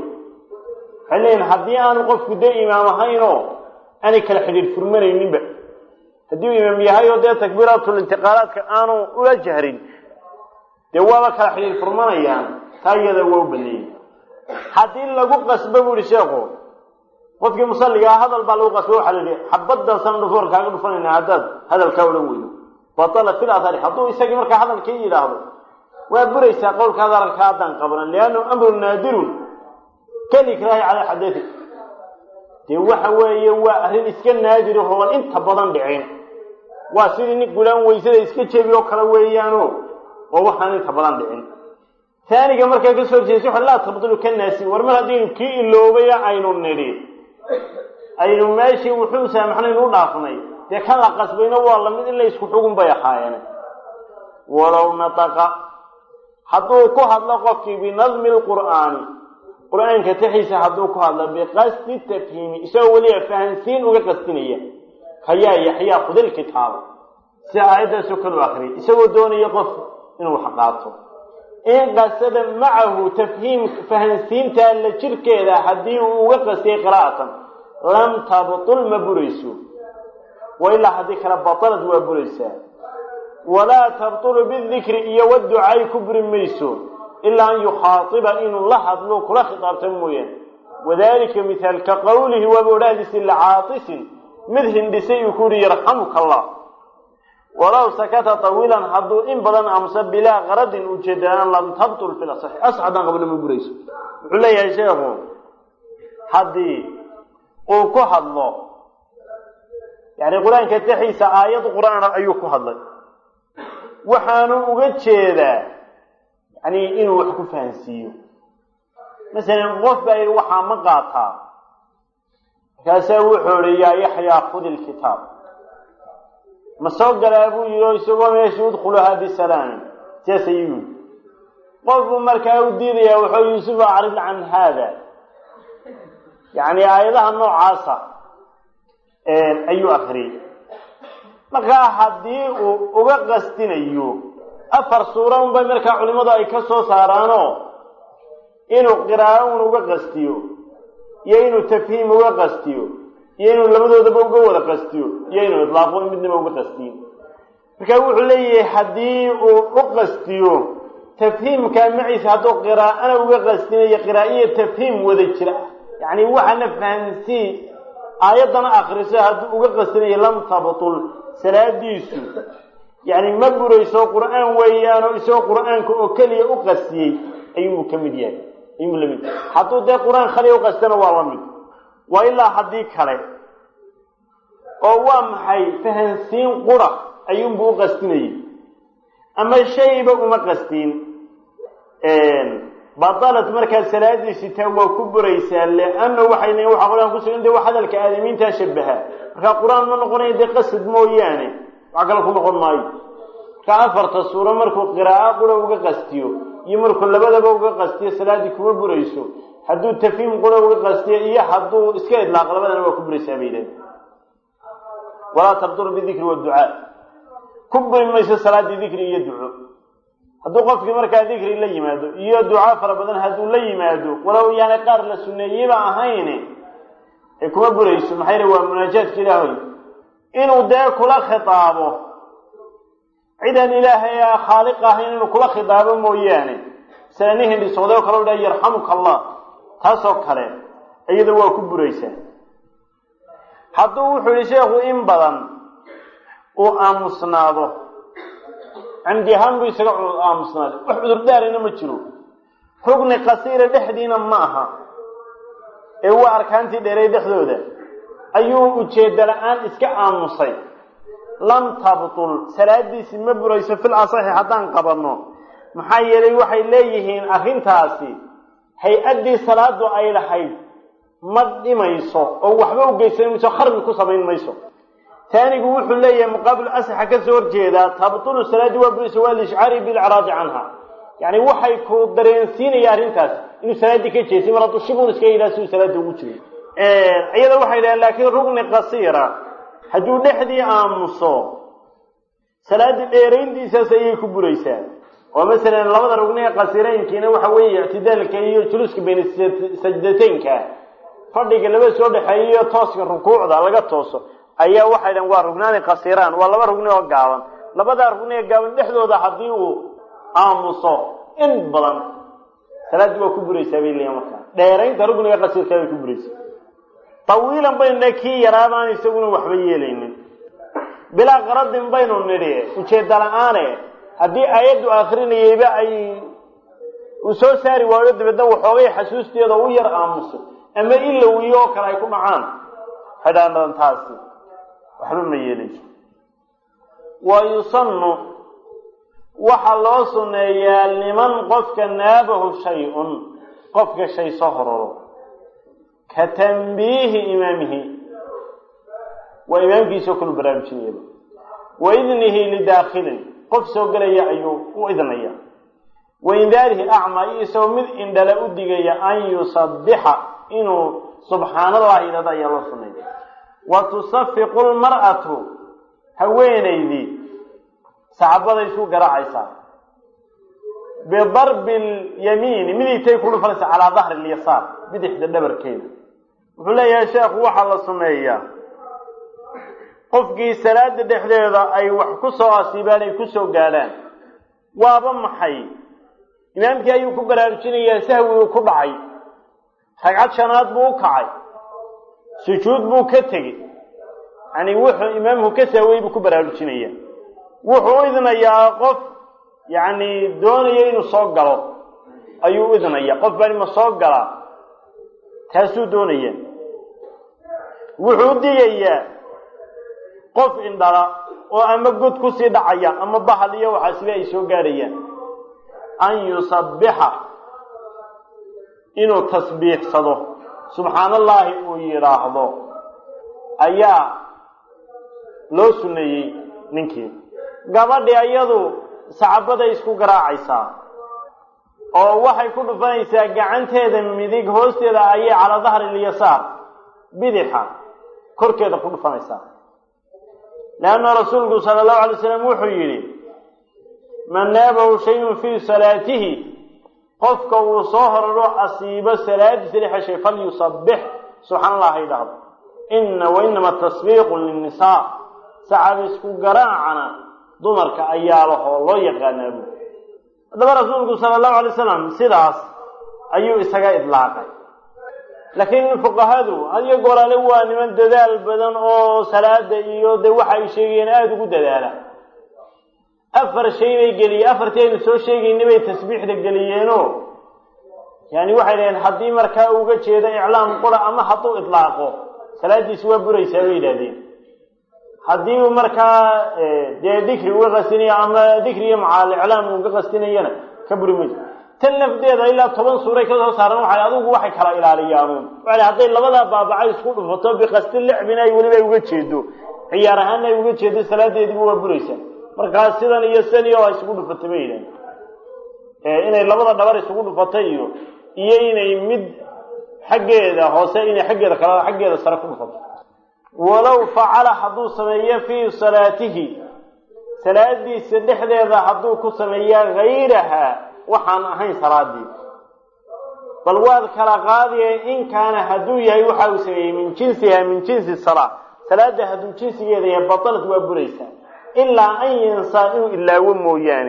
waxay leeyihin haddii aanu qofku dee imaam ahaynoo aanay kala xidhiidh furmanayninba haddii uu imaam yahay oo dee takbiiratul intiqaalaadka aanu ula jahrin dee waaba kala xidhiir furmanayaan taa iyada waa u baneeyey haddii lagu qasbo bu ihi sheekhu qofkii musalligaa hadal baa lagu qasbo waxaa la yihi xabaddaasaan dhufoor kaaga dhufanayna haddaad hadalkaa odhan weydo batala fil athari hadduu isagii markaa hadalkii yidhaahdo waa buraysaa qowlka hadalka haddaan qabanan liannahu amrun naadirun kalikraahi calaa xadati dee waxa weeye waa arrin iska naadiri hooban inta badan dhicin waa sidii nin gulaan weysada iska jebi oo kale weeyaano oo waxaan inta badan dhicin taaniga markaa ka soo jeesa waxa laa tabdulu ka naasi war mar haddaynu kii iloobaya aynu nidhi aynu meeshii wuxuu saamaxnayn u dhaafnay dee kan la qasbayna waa lamid in la isku xugun bay ahaayeen walow nataqa hadduu ku hadlo qofkii binadmi lqur'aani qur-aanka taxiisa hadduu ku hadlo biqasdi tafhiimi isagoo weliba fahansiin uga qasdinaya kayaa yaxyaa khudil kitaaba si aayaddaasoo kale u akriyay isagoo doonaya qof inuu wax qaato in qasada macahu tafhiim fahansiintaa la jirkeeda haddii uu uga qastiyay qiraa'atan lam tabtul ma burayso wa ilaa haddii kale batalad waa buraysaa walaa tabtulu bidikri iyo waducaay ku buri mayso ilaa an yukhaatiba inuu la hadlo kula khitaabta mooyaane wadalika mithaalka qowlihi waaba odhahdiisi licaatisin mid hindhisay uu ku yihi yarxamuka allah walow sakata tawiilan hadduu in badan amse bilaa qaradin ujeedaan lam tabtul fi lasaxi as haddaan qabno ma burayso wuxuu leeyahay sheekhu haddii uu ku hadlo yani qur-aanka taxiisa aayad qur-aan ayuu ku hadlay waxaanu uga jeedaa yani inuu wax ku fahansiiyo masalan qof baa yidhi waxaa ma qaataa markaasaa wuxuu ihi yaa yaxyaa khudi lkitaab ma soo galaa buu yidhi oo isagoo meesha udkhuluhaa bisalaami sidaas ayuu yidhi qofbuu markaa u diidayaa wuxuu yuusuf acrid can haada yani aayadaha noocaasa ayuu akriyay markaa haddii uu uga qastinayo afar suura unbay markaa culimadu ay ka soo saaraanoo inuu qiraa'o un uga qastiyo iyo inuu tafhiim uga qastiyo iyo inuu labadoodaba uga wada qastiyo iyo inuu idlaaqo midnaba uga qastiyo marka wuxuu leeyahay haddii uu u qastiyo tafhiimkaa maciisa hadduu qiraa'ana uga qastinayo qiraaiyo tafhiim wada jira yacni waxaana fahansii aayaddana akriso hadduu uga qastinayo lam tabtul salaadiisu yani ma burayso qur-aan weeyaano isagoo qur-aanka oo keliya u qastiyey ayuuu ka mid yahay ayuu lamid hadduu dee qur-aan khaliya uqastana waa la mid waa ilaa haddii kale oo waa maxay fahansiin qura ayuunbuu u qastinayay ama shayba uma qastiin badalat markaa salaadiisi taa waa ku buraysaa leanna waxay leeyiin waxa qur-aan kusugan de wax hadalka aadamiintaa shabaha markaa qur-aan ma noqonayo dee qasad mooyaane wax kale ku noqon maayo markaa afarta suuro markuu qiraa'o qura uga qastiyo iyo markuu labadaba uga qastiyo salaaddii kuma burayso hadduu tafhiim qura uga qastiyo iyo hadduu iska idlaaq labadana waa ku buraysaa bay yidhahdeen walaa tabduru bidikri waducaa ku buri mayso salaaddii dikri iyo duco hadduu qofkii markaa dikri la yimaado iyo ducaa fara badan hadduu la yimaado walow yaanay qaar la suneeyeyba ahayn ee kuma burayso maxaa yidhi waa munaajaadka ilaahoy inuu dee kula khitaabo cidaan ilaahay a khaaliq ahayn inuu kula khitaabo mooyaane sala nin hindhisooday oo kale u dhaha yarxamuka allah taasoo kale iyada waa ku buraysaa hadduu wuxuu yihi sheekhu in badan uu aamusnaado camdi ahaan buu isaga aamusnaaday wax cudurdaarina ma jiro rugni qasiira dhexdiina ma aha ee waa arkaantii dheeray dhexdooda ayuu ujeedda la-aan iska aamusay lam tabtul salaadiisi ma burayso fil asaxi haddaan qabanno maxaa yeelay waxay leeyihiin arrintaasi hay-addii salaadu ay lahayd ma dhimayso oo waxba u geysan mayso kharbi ku samayn mayso taanigu wuxuu leeyahay muqaabil asaxa ka soo horjeedaa tabtulu salaadii waa burayso waa lishcaari bilcraadi canha yani waxay ku dareensiinaya arrintaas inuu salaaddii ka jeesay mar hadduu shibun iska yidhaha siduu salaada ugu jiro iyada waxay dhahen laakiin rugni qasiira hadduu dhexdii aamuso salaaddii dheerayntiisaas ayay ku buraysaa oo masalan labada rugniga qasiiraynkiina waxa weeye ictidaalka iyo juluuska bayna sajdateynka fadhiga laba soo dhexeeya iyo tooska rukuucda laga tooso ayaa waxay dhahen waa rugnaani qasiraan waa laba rugni oo gaaban labadaa rugni ee gaaban dhexdooda haddii uu aamuso in badan salaaddii waa ku buraysaa bay leeyihin markaa dheeraynta rugniga qasiirkaa bay ku buraysaa tawiilan baynu dhe kii yaraabaan isaguna waxba yeelaynin bilaa qaradin baynu nidhi ujeedda la-aane haddii aayaddu akrinayeyba ay uu soo saari waayo dabeedna waxoogay xasuusteeda u yar aamuso ama ilawiyo oo kale ay ku dhacaan xidhaanadan taasi waxba ma yeelayso wa yusannu waxaa loo sunneeyaa liman qofka naabahu shay-un qofka shay soo hororo ka tanbiihi imaamihi waa imaamkiisao kalu baraarujinayaba wa idnihi lidaakhilin qof soo gelaya ayuu u idnaya wa indaarihi acmaa iyo isagoo mid indhala u digaya an yusabixa inuu subxaana allahi yidhahdo ayaa loo sunnaya wa tusafiqu lmar'atu haweenaydii saxabaday isku garaacaysaa bidarbi lyamiini midigtay ku dhufanaysaa calaa dahri lyasaar bidixda dhabarkeeda wuxuu leeyahay sheekhu waxaa la sumeeyaa qofkii salaada dhexdeeda ay wax ku soo asiibaan ay ku soo gaadhaan waaba maxay imaamkii ayuu ku baraarujinayaa sahwiguu ku dhacay ragcad shanaad buu u kacay sujuud buu ka tegey yani wuxuu imaamku ka sahwey buu ku baraarujinaya wuxuu u idnayaa qof yacni doonaya inuu soo galo ayuu u idnaya qof baan ima soo galaa taasuu doonaya wuxuu u digayaa qof indhala oo ama god kusii dhacaya ama bahal iyo waxaasiba ay soo gaadhayaan an yusabixa inuu tasbiixsado subxaana allaahi uu yidhaahdo ayaa loo sunneeyey ninkii gabadhi ayadu sacabaday isku garaacaysaa oo waxay ku dhufanaysaa gacanteeda midig hoosteeda ayay calaa dahri lyasaar bidixa korkeeda ku dhufanaysaa leanna rasuulku sala allahu alay slam wuxuu yidhi man naabahu shayun fii salaatihi qofka uu soo horaro asiibo salaadiisa dhexeshay falyusabix subxaana allah ha yidhaahdo ina wa inama tasbiiqu linnisaa sacab isku garaacana dumarka ayaa lahoo loo yaqaanaa bu haddaba rasuulku sala allahu alay slam sidaas ayuu isaga idlaaqay laakiin fuqahadu hadiyo goraale waa niman dadaal badan oo salaada iyo de waxa ay sheegayeen aada ugu dadaala afar shay bay geliyeen afartii aynu soo sheegaynay bay tasbiixda geliyeenoo yani waxay dhaheen haddii markaa uga jeedo iclaam qura ama hadduu idlaaqo salaadiisi waa buraysaa bay yidhahdeen haddii uu markaa dee dikri uga qastinayo ama dikri iyo macaal iclaam uga qastinayana ka buri mayso tan lafdeeda ilaa toban suuray kasoo saaran waxay adigu waxay kala ilaaliyaanuun waa hadday labadaa baabacay isku dhufato biqasti licbin ay weliba uga jeedo ciyaar ahaana ay uga jeedo salaadeediiba waa buraysaa markaa sidan iyo sidan iyo isugu dhufatay bay yidhahen inay labada dhabar isugu dhufatay iyo iyo inay mid xaggeeda hoose inay xaggeeda kala xaggeeda sare ku dhufato walow facala hadduu sameeyo fii salaatihi salaadiisa dhexdeeda hadduu ku sameeya hayraha waxaan ahayn salaadii bal waad kala qaadiye in kaana hadduu yahay waxa uu sameeyey min jinsiha min jinsi salaa salaada hadduu jinsigeeda yahay batalad waa buraysaa ilaa an yansaa inuu ilaawo mooyaane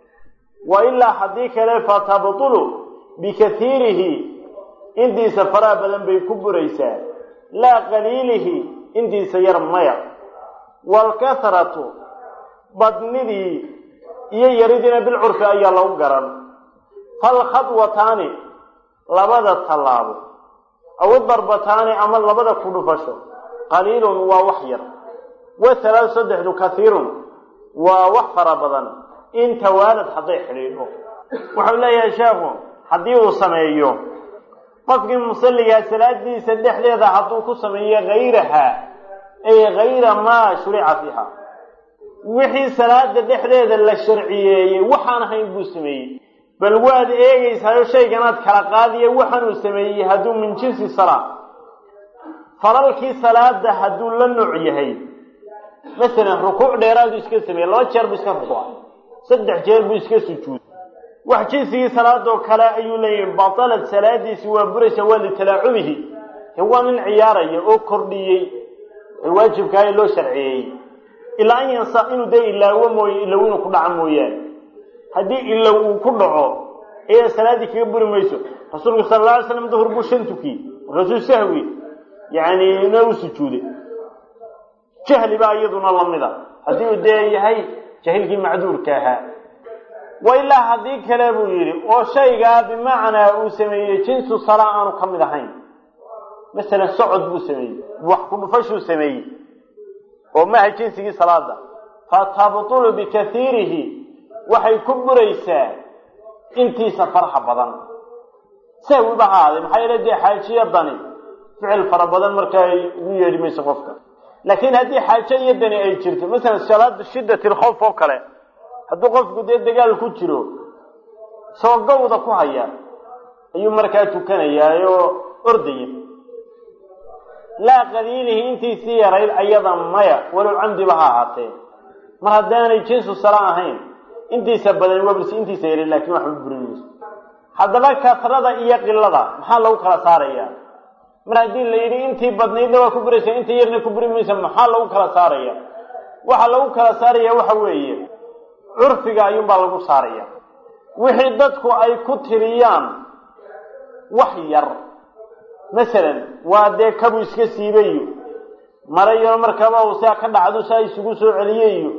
wa ilaa haddii kale fatabtulu bikaiirihi intiisa faraha badan bay ku buraysaa laa qaliilihi intiisa yar maya waalkathratu badnidii iyo yaridiina bilcurfi ayaa lagu garan falkhadwataani labada tallaabo aw darbataani ama labada ku dhufasho qaliilun waa wax yar wathalaad saddexdu kaiirun waa wax fara badan in tawaalad hadday xidhiidho wuxuu leeyahay sheekhu haddii uu sameeyo qofkii musalligaa salaadiisa dhexdeeda hadduu ku sameeyo hayraha ay hayra maa shurica fiiha wixii salaada dhexdeeda la sharciyeeyey waxaan ahayn buu sameeyey bal waad eegaysaayo shayganaad kala qaadiya waxaanuu sameeyey hadduu min jinsi salaa falalkii salaada hadduu la nooc yahay masalan rukuuc dheeraadu iska sameeyey laba jeer buu iska rukuucay saddex jeer buu iska sujuuday wax jinsigii salaadoo kale ayuu leeyahay batalad salaadiisi waa buraysa waa litalaacubihi waa nin ciyaaraya oo kordhiyey ee waajibkaa ee loo sharciyeeyey ilaa an yansa inuu dee ilaawo mooye ilow inuu ku dhaco mooyaane haddii ilow uu ku dhaco ayaa salaaddii kaga buri mayso rasuulku sala alla alay slam duhur buu shan tukiyey markaasuu sahwi yani na u sujuuday jahli baa iyaduna lamida haddii uu dee yahay jahilkii macduurka ahaa wa ilaa haddii kale buu yidhi oo shaygaa bimacnaa uu sameeyey jinsu salaa aanu ka mid ahayn masalan socod buu sameeyey wax ku dhufashuu sameeyey oo maaha jinsigii salaada fatabtulu bikaiirihi waxay ku buraysaa intiisa faraha badan sahwiba ha ahaadee maxaa yeele dee xaajiyadani ficil fara badan markaa ugu yeedhi mayso qofka laakiin haddii xaajo iyo dani ay jirto masalan salaada shiddat lkhawf oo kale hadduu qofku dee dagaal ku jiro isagoo gawda ku haya ayuu markaa tukanayaa oo ordaya laa qaliilihi intiisii yarayd ayada maya walow camdiba ha ahaatee mar haddaanay jinsu sala ahayn intiisa badan wabs intiisa yaray laakiin waxba burinayso haddaba kasrada iyo qilada maxaa lagu kala saarayaa mar haddii la yidhi intii badnaydna waa ku buraysa intii yarna ku buri maysa maxaa lagu kala saaraya waxa lagu kala saaraya waxa weeye curfiga ayuunbaa lagu saaraya wixii dadku ay ku tiriyaan wax yar masalan waa dee kabu iska siibayo marayo markaba uu saa ka dhacdo saa isugu soo celiyeyo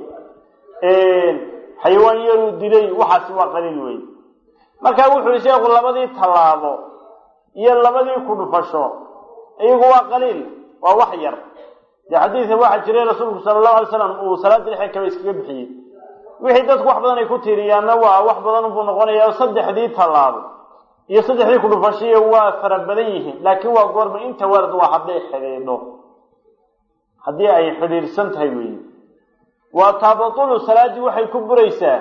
xayawaan yaruu dilay waxaasi waa qaliil wey marka wuxu yihi sheekhu labadii tallaabo iyo labadii ku dhufasho iyagu waa qaliil waa wax yar dee xadiidka waxaa jiray rasuulku sala allahu alay slam uu salaada dhexe kaba iskaga bixiyey wixii dadku wax badan ay ku tiiriyaanna waa wax badan buu noqonayaa saddexdii tallaabo iyo saddexdii kudhufashiya waa fara badan yihiin laakiin waa goorma inta warad waa hadday xidhiidho haddii ay xidhiidhsan tahay weeye waa tabatulu salaaddii waxay ku buraysaa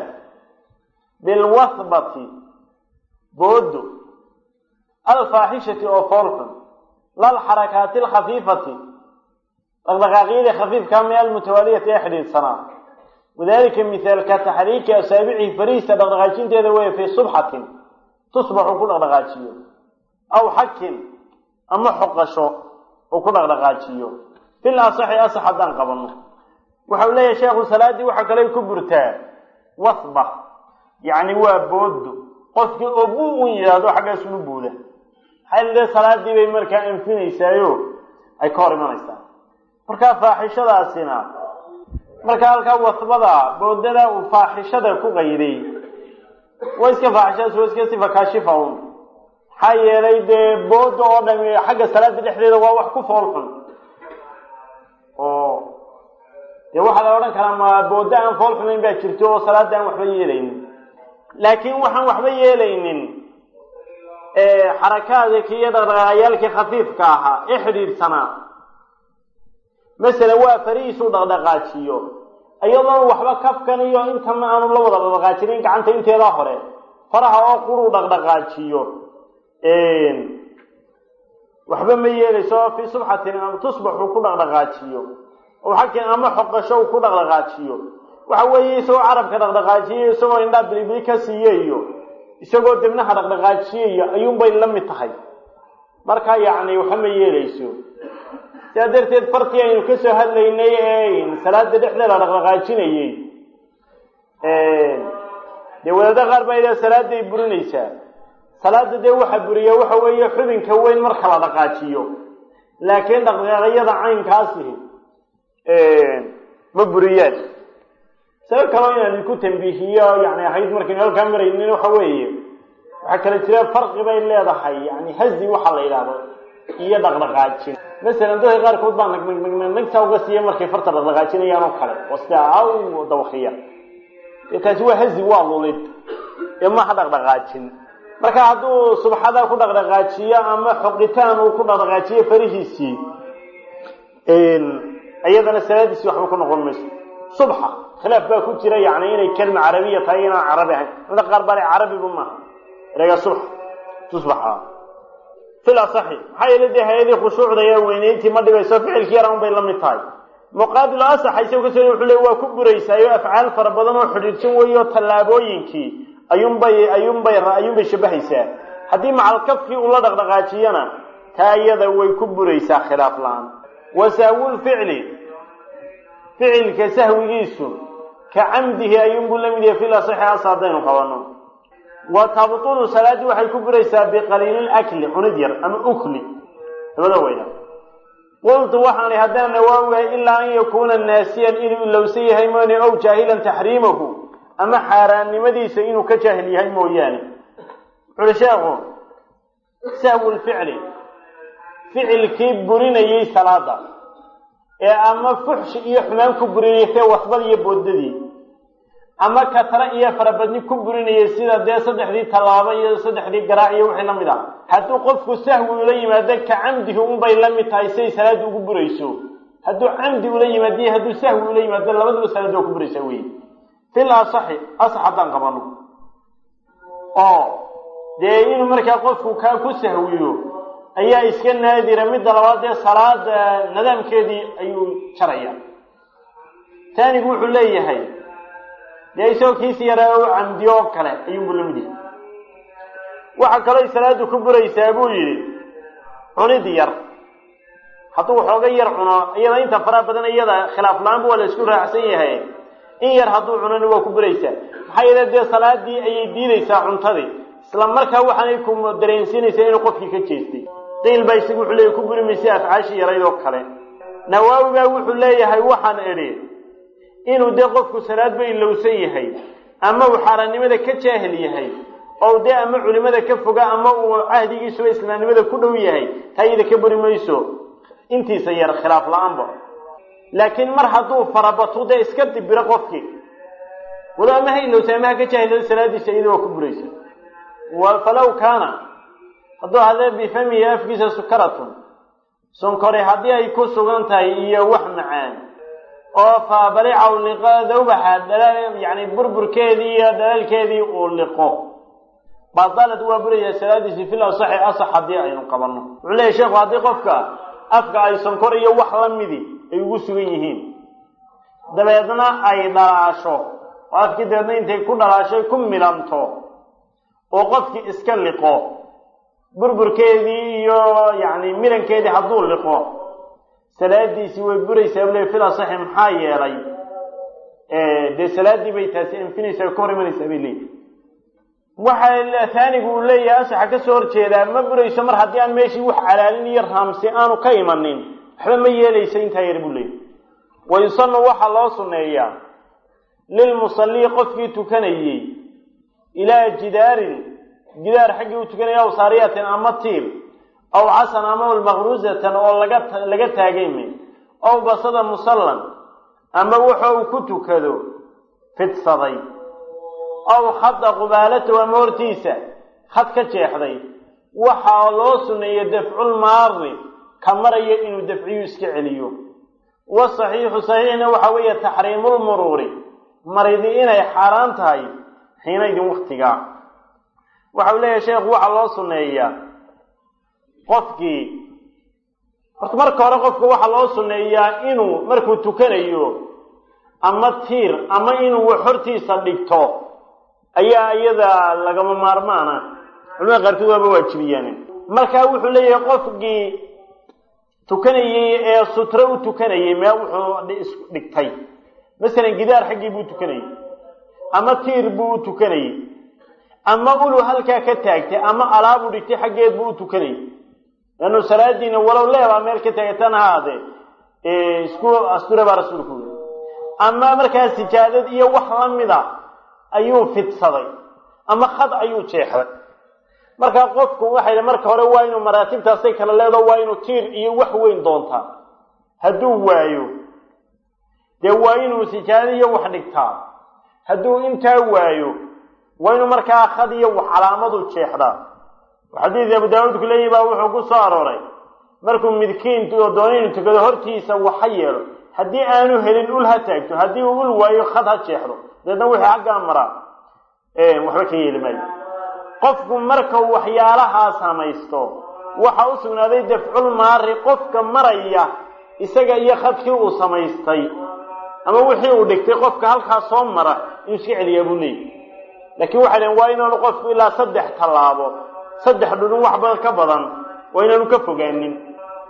bilwathbati boodo alfaaxishati oo foolxun lalxarakaati alkhafiifati dhaqdhaqaaqyadii khafiifkaa mee almutawaaliyati ee xidhiidhsanaa wadalika mithaalka taxriiki asaabicihi fariista dhaqdhaqaajinteeda weeye fii subxatin tusbaxuu ku dhaqdhaqaajiyo aw xakin ama xoqasho uu ku dhaqdhaqaajiyo fil asaxi asax haddaan qabanno waxau leeyahay sheekhu salaaddii waxaa kale ku burtaa wasba yacni waa boodo qofkii oo bu un yidhaahdo xaggaas unu buuda maxaa lile salaadii bay markaa anfinaysaayo ay ka hor imanaysaa markaa faaxishadaasina markaa halkaa wasbada boodada uu faaxishada ku qayday waa iska faaxishadaas waa iska sifa kaashifa un maxaa yeelay dee booda oo dhami xagga salaada dhexdeeda waa wax ku fool xun oo dee waxaa la odhan karaa ma booda aan fool xunayn baa jirto oo salaada aan waxba yeelaynin laakiin waxaan waxba yeelaynin xarakaadki iyo dhaqdhaqaaqyaalkii khafiifka ahaa ee xidhiidhsanaa masalan waa farihiisuu dhaqdhaqaajiyo iyadoon waxba kafkan iyo intana aanu la wada dhaqdhaqaajinin gacanta inteedaa hore faraha oo quruu dhaqdhaqaajiyo waxba ma yeelayso fii subxatin ama tusbaxuu ku dhaqdhaqaajiyo oo xakin ama xoqasho uu ku dhaqdhaqaajiyo waxa weeye isagoo carabka dhaqdhaqaajiyayo isagoo indhaa bilibili ka siiyayo isagoo dibnaha dhaqdhaqaajiyayo ayuunbay la mid tahay marka yacni waxa ma yeelayso sidaa darteed farkii aynu ka soo hadlaynay ee salaada dhexdeeda dhaqdhaqaajinayey dee wadaada qaar baa idaa salaaday burinaysaa salaada dee waxa buriya waxa weeye xubinka weyn marka la dhaqaajiyo laakiin dhaqdhaqaaqyada caynkaasi ma buriyaan sabab kaloo inaan idinku tambiihiyo yani ahayd markaynu halkaa maraynin waxa weeye waxaa kala jira farqi bay leedahay yani hazi waxa la yidhaahdo iyo dhaqdhaqaajin masalan dadka qaarkood baa nag nag nag nagta uga siiya markay farta dhaqdhaqaajinayaan oo kale oo sida aw dawakhiya dee taasi waa hazi waa lulid ee maha dhaqdhaqaajin marka hadduu subxada ku dhaqdhaqaajiyo ama xoqitaan uu ku dhaqdhaqaajiyo farihiisii iyadana salaadiisii waxba ku noqon mayso subxa khilaaf baa ku jira yani inay kelma carabiya tahay inaan carabi ahayn mida qaar baa le carabiba maaha erega subx tusbaxa fil asaxi maxaa yeele dee hay-adii khushuucda ee weyneyntii ma dhibayso ficilkii yaran bay la mid tahay muqaabilu asaxa isago kasoo wuxuu le waa ku buraysaayo afcaal fara badan oo xidhiidhsan weeyo tallaabooyinkii ayuunbay ayuunbay ayuunbay shabahaysaa haddii macalkafkii uu la dhaqdhaqaajiyana taa iyada way ku buraysaa khilaaf la-aan wa sahwulficli ficilka sahwigiisu ka camdihi ayuunbuu la mid yahay fil asixi as haddaynu qabanno wa tabtulu salaaddii waxay ku buraysaa biqaliili akli cunid yar ama ukli labada weyna qultu waxaan ihi haddaan nawaawihay ilaa an yakuuna naasiyan inuu ilowsan yahay moone ow jaahilan taxriimahu ama xaaraannimadiisa inuu ka jaahil yahay mooyaane wuxuuhi sheekhu sahwulficli ficilkii burinayey salaada ee ama fuxshi iyo xumaan ku burinayay see wasbad iyo boodadii ama katara iyo farabadni ku burinayay sida dee saddexdii tallaabo iyo saddexdii garaac iyo wixii la mid ah hadduu qofku sahwi ula yimaado ka camdihi unbay la mid tahay siay salaadda ugu burayso hadduu camdi ula yimaado iyo hadduu sahwi ula yimaado labaduba salaadda waa ku buraysaa wey fil asaxi asax haddaan qabano oo dee inuu markaa qofku kaa ku sahwiyo ayaa iska naadira midda labaad dee salaada nidaamkeedii ayuu jaraya taanigu wuxuu leeyahay dee isagoo kiisi yaraa u camdiyo oo kale ayuunbu la mid yahay waxaa kaloo salaadu ku buraysaa buu yidhi cunid yar hadduu waxooga yar cuno iyada inta faraha badan iyada khilaaf la-aanba waa la isku raacsan yahay in yar hadduu cunona waa ku buraysaa maxaa yeele dee salaadii ayay diidaysaa cuntadii isla markaa waxaanay ku dareensiinaysaa inuu qofkii ka jeestay qiil baa isagu wuxuu leeyahy ku buri maysa afcaashii yarayd oo kale nawaawigaa wuxuu leeyahay waxaan idhi inuu dee qofku salaadba ilowsan yahay ama uu xaaraannimada ka jaahil yahay oo dee ama culimada ka foga ama uu cahdigiisuba islaamnimada ku dhow yahay taa iyada ka buri mayso intiisa yar khilaaf la-aanba laakiin mar hadduu farabato dee iska dibiro qofkii walo ama ha ilowsa ama ha ka jaahilado salaadiisa iyada waa ku buraysa falaw kaana hadduu hadee bifamihi afkiisa sukaratun sonkore haddii ay ku sugan tahay iyo wax macaan oo faabalicaw liqa dawbaxa yani burburkeedii iyo dhalaalkeedii uu liqo badalad waa buraya salaadiisi fil asaxi asax haddii aynu qabanno wuxuu leeyahy sheekhu haddii qofka afka ay sonkor iyo wax la midi ay ugu sugan yihiin dabeedna ay dhalaasho oo afkii dabeedna intay ku dhalaashay ku milanto oo qofkii iska liqo burburkeedii iyo yani milankeedii hadduu liqo salaadiisii way buraysaa bule fil asaxi maxaa yeelay dee salaaddii bay taasi anfinaysaa ka hor imanaysaa bay leeyihi waxa taanigu uu leeyahay asaxa ka soo horjeedaa ma burayso mar haddii aan meeshii wax calaalin iyo raamsi aanu ka imanin waxba ma yeelayso intaa yar buu leeyahy wayusanu waxaa loo sunneeyaa lilmusallii qofkii tukanayey ilaa jidaarin gidaar xaggii u tukanaya aw saariyatin ama tiir aw casan ama maqruusatan oo laga laga taagayme aw basada musallan ama waxa uu ku tukado fidsaday aw khada qubaalatahu ama hortiisa khad ka jeexday waxaa loo suneeyey dafcul maari ka maraya inuu dafciyu iska celiyo wasaxiixu saxiixna waxa weeye taxriimulmuruuri maridi inay xaaraan tahay xiinaydin waktigaa waxa uu leeyahay sheekhu waxaa loo suneeyaa qofkii horta marka hore qofka waxaa loo suneeyaa inuu markuu tukanayo ama tiir ama inuu wax hortiisa dhigto ayaa iyada lagama maarmaana culimada qaarkood waaba waajibiyaan markaa wuxuu leeyahay qofkii tukanayey ee sutro u tukanayay meel wuxuu dhigtay masalan gidaar xaggii buu tukanayey ama tiir buu u tukanayey ama ulu halkaa ka taagtay ama alaabuu dhigtay xaggeed buu u tukanayey leannu salaadiina walow leebaa meel ka taagatan haade isku asture baa rasuulku yiri ama markaa sijaadad iyo wax lamida ayuu fidsaday ama khad ayuu jeexday markaa qofku waxay marka hore waa inuu maraatibtaasay kala leedo waa inuu tiir iyo wax weyn doontaa hadduu waayo dee waa inuu sijaadad iyo wax dhigtaa hadduu intaa waayo waa inuu markaa khad iyo wax calaamadu jeexdaa xadiis abu daawuudku leeyahi baa wuxuu ku soo arooray markuu midkiin oo doona inuu tukado hortiisa waxa yeelo haddii aanu helin ul ha taagto haddii uu ul waayo khad ha jeexdo dabeedna wixii xaggaa maraa waxba ka yeeli maayo qofku markau waxyaalahaa samaysto waxa u sugnaaday dafcul maari qofka maraya isaga iyo khadkii uu samaystay ama wixii uu dhigtay qofka halkaa soo mara inuu iska celiyaa buu leeyahy laakiin waxay dhaheen waa inaanu qofku ilaa saddex tallaabo saddex dhudhun wax badan ka badan waa inaanu ka fogaanin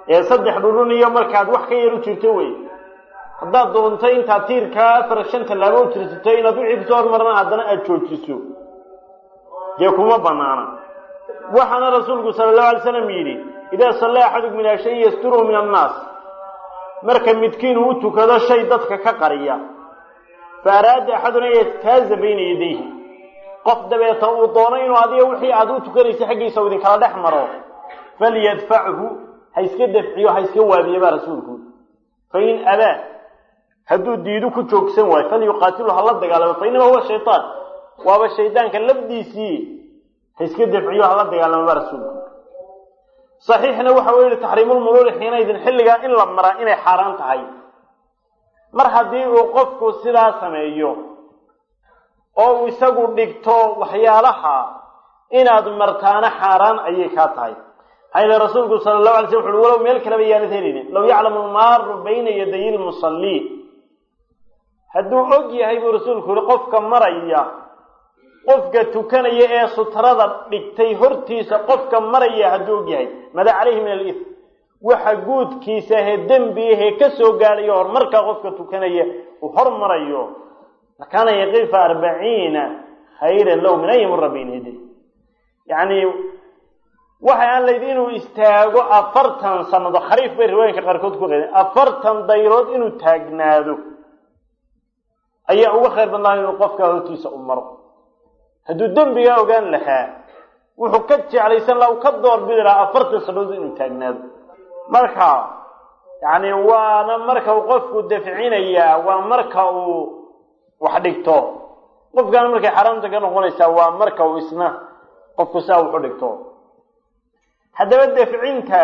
ee saddex dhudhun iyo markaad wax ka yar u jirto wey haddaad doonto intaad tiirkaa afar shan tallaabo u jirsato inaad wixii kusoo hormarana haddana aada joojiso dee kuma banaana waxaana rasuulku sala allahu alay slam yidhi idaa sallaa axadukum ilaa shay yasturuhu min annaas marka midkiin uu tukado shay dadka ka qariya fa araada axaduna an yajtaaza bayna yadayhi qof dabeeta uu doono inuu adiga wixii aad u tukanaysa xaggiisa u idinkala dhex maro falyadfachu ha iska dafciyo ha iska waabiya baa rasuulku fain abaa hadduu diidu ku joogsan waayo falyuqaatilu hala dagaalamo fa inama huwa shaytaan waaba shaydaanka lafdiisii ha iska dafciyo hala dagaalamo baa rasuulku saxiixna waxa uu yihi taxriimulmuruuri xiinaydin xilligaa in la maraa inay xaaraan tahay mar haddii uu qofku sidaa sameeyo oo uu isagu dhigto waxyaalaha inaad martaana xaaraan ayay kaa tahay maxaa yili rasuulku sala allahu alay slam wuxu uhi walow meel kaleba yaanad helinin low yaclamu lmaaru bayna yaday lmusallii hadduu og yahay buu rasuulku yihi qofka maraya qofka tukanaya ee sutrada dhigtay hortiisa qofka maraya hadduu og yahay mada calayhi min alif waxa guudkiisa ahee dembiahee ka soo gaadhayo horumarkaa qofka tukanaya uu hormarayo lakaana yaqifa arbaciina khayran lahu min an yamura bayna yaday yacni waxay aan layd inuu istaago afartan sanado khariif bay riwaayinka qaarkood ku qeydeen afartan dayrood inuu taagnaado ayaa uga khayr badnaa inuu qofkaa hortiisa u maro hadduu dembigaa ogaan lahaa wuxuu ka jeclaysan laha u ka doorbidi lahaa afartan sanadood inuu taagnaado marka yacni waana marka uu qofku dafcinayaa waa marka uu wax dhigto qofkaana markay xaraamta ka noqonaysaa waa marka uu isna qofku sidaa wuxu dhigto haddaba dafcinta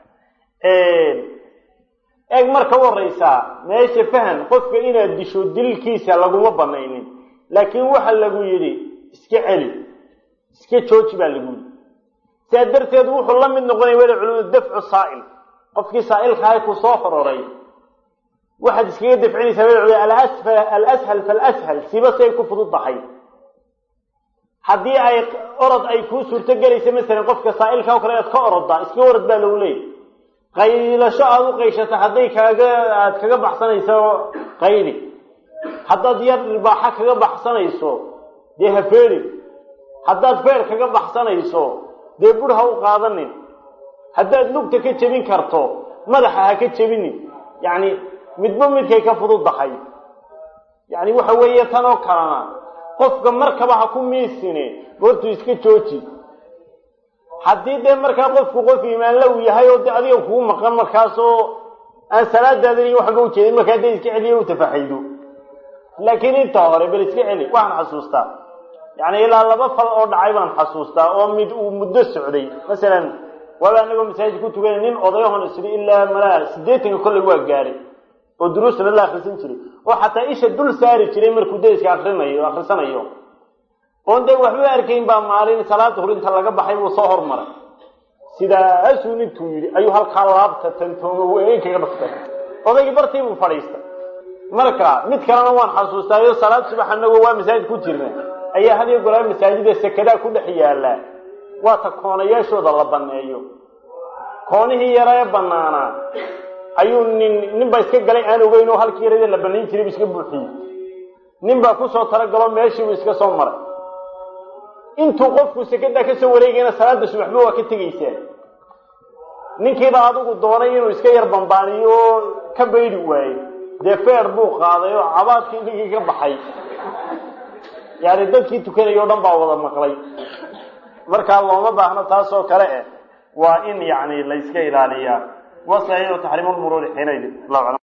eeg marka u horeysaa meesha fahan qofka inaad disho dilkiisa laguma banaynin laakiin waxa lagu yidhi iska celi iska jooji baa lagu yidhi sidaa darteed wuxuu la mid noqonaya weli culimadu dafcu saa'il qofkii saa'ilkahay ku soo hororay waxaad iskaga dafcinaysaa weli culimadu alasfal alashal falashal siba si ay ku fudud tahay haddii ay orod ay kuu suurto gelaysa masalan qofka saa'ilka o kale aad ka oroddaa iska orod baa lagu leeyay qaylasho aada u qayshata hadday kaaga aada kaga baxsanayso qayli haddaad yar dhibaaxa kaga baxsanayso dee ha feedhin haddaad feer kaga baxsanayso dee bur ha u qaadanin haddaad lugta ka jebin karto madaxa ha ka jebinin yacni midba midkay ka fududdahay yacni waxa weeye tan oo kalena qofka markaba ha ku miisine goortuu iska jooji haddii dee markaa qofku qof iimaanla uu yahay oo de adiga kugu maqan markaasoo aan salaadaadan iyo waxba ujeedin markaa dee iska celiyo u tafaxaydo laakiin inta hore bal iska celi waxaan xasuustaa yacni ilaa laba fal oo dhacay baan xasuustaa oo mid uu muddo socday masalan waaba anagoo masaajid ku tukanay nin odayahon isri ilaa malaa siddeetanka kolley waa gaadhay oo duruusna la akrisan jiray oo xataa isha dul saari jiray markuu deriska akrinayo akrisanayo oon dee waxba arkayn baa maalin salaada hor inta laga baxay buu soo hormaray sidaasuu nintuu yidhi ayuu halkaa laabta tantooma weyn kaga dhaftay odaygii bartii buu fadhiistay marka mid kalena waan xasuustaayo salaad subax anagoo waa masaajid ku jirna ayaa hadiyo golaa masaajida sekadaa ku dhex yaallaa waa ta koonayaashooda la banneeyo koonihii yara ee banaanaa ayuu nin nin baa iska galay aan ogeyn oo halkii yarade la banayn jiray bu iska buuxiyey nin baa kusoo talagalo meeshiibuu iska soo maray intuu qofku sekadaa kasoo wareegayna salaada subaxba waa ka tegaysaa ninkiibaa adigu doonay inuu iska yar bambaaniyo oo ka baydi waayo dee feer buu qaaday oo cabaadkii ninkii ka baxay yani dadkii tukanaya o dhan baa wada maqlay markaa looma baahno taas oo kale eh waa in yani la iska ilaaliyaa wasaxiixu taxriimulmuruuri xiinaydin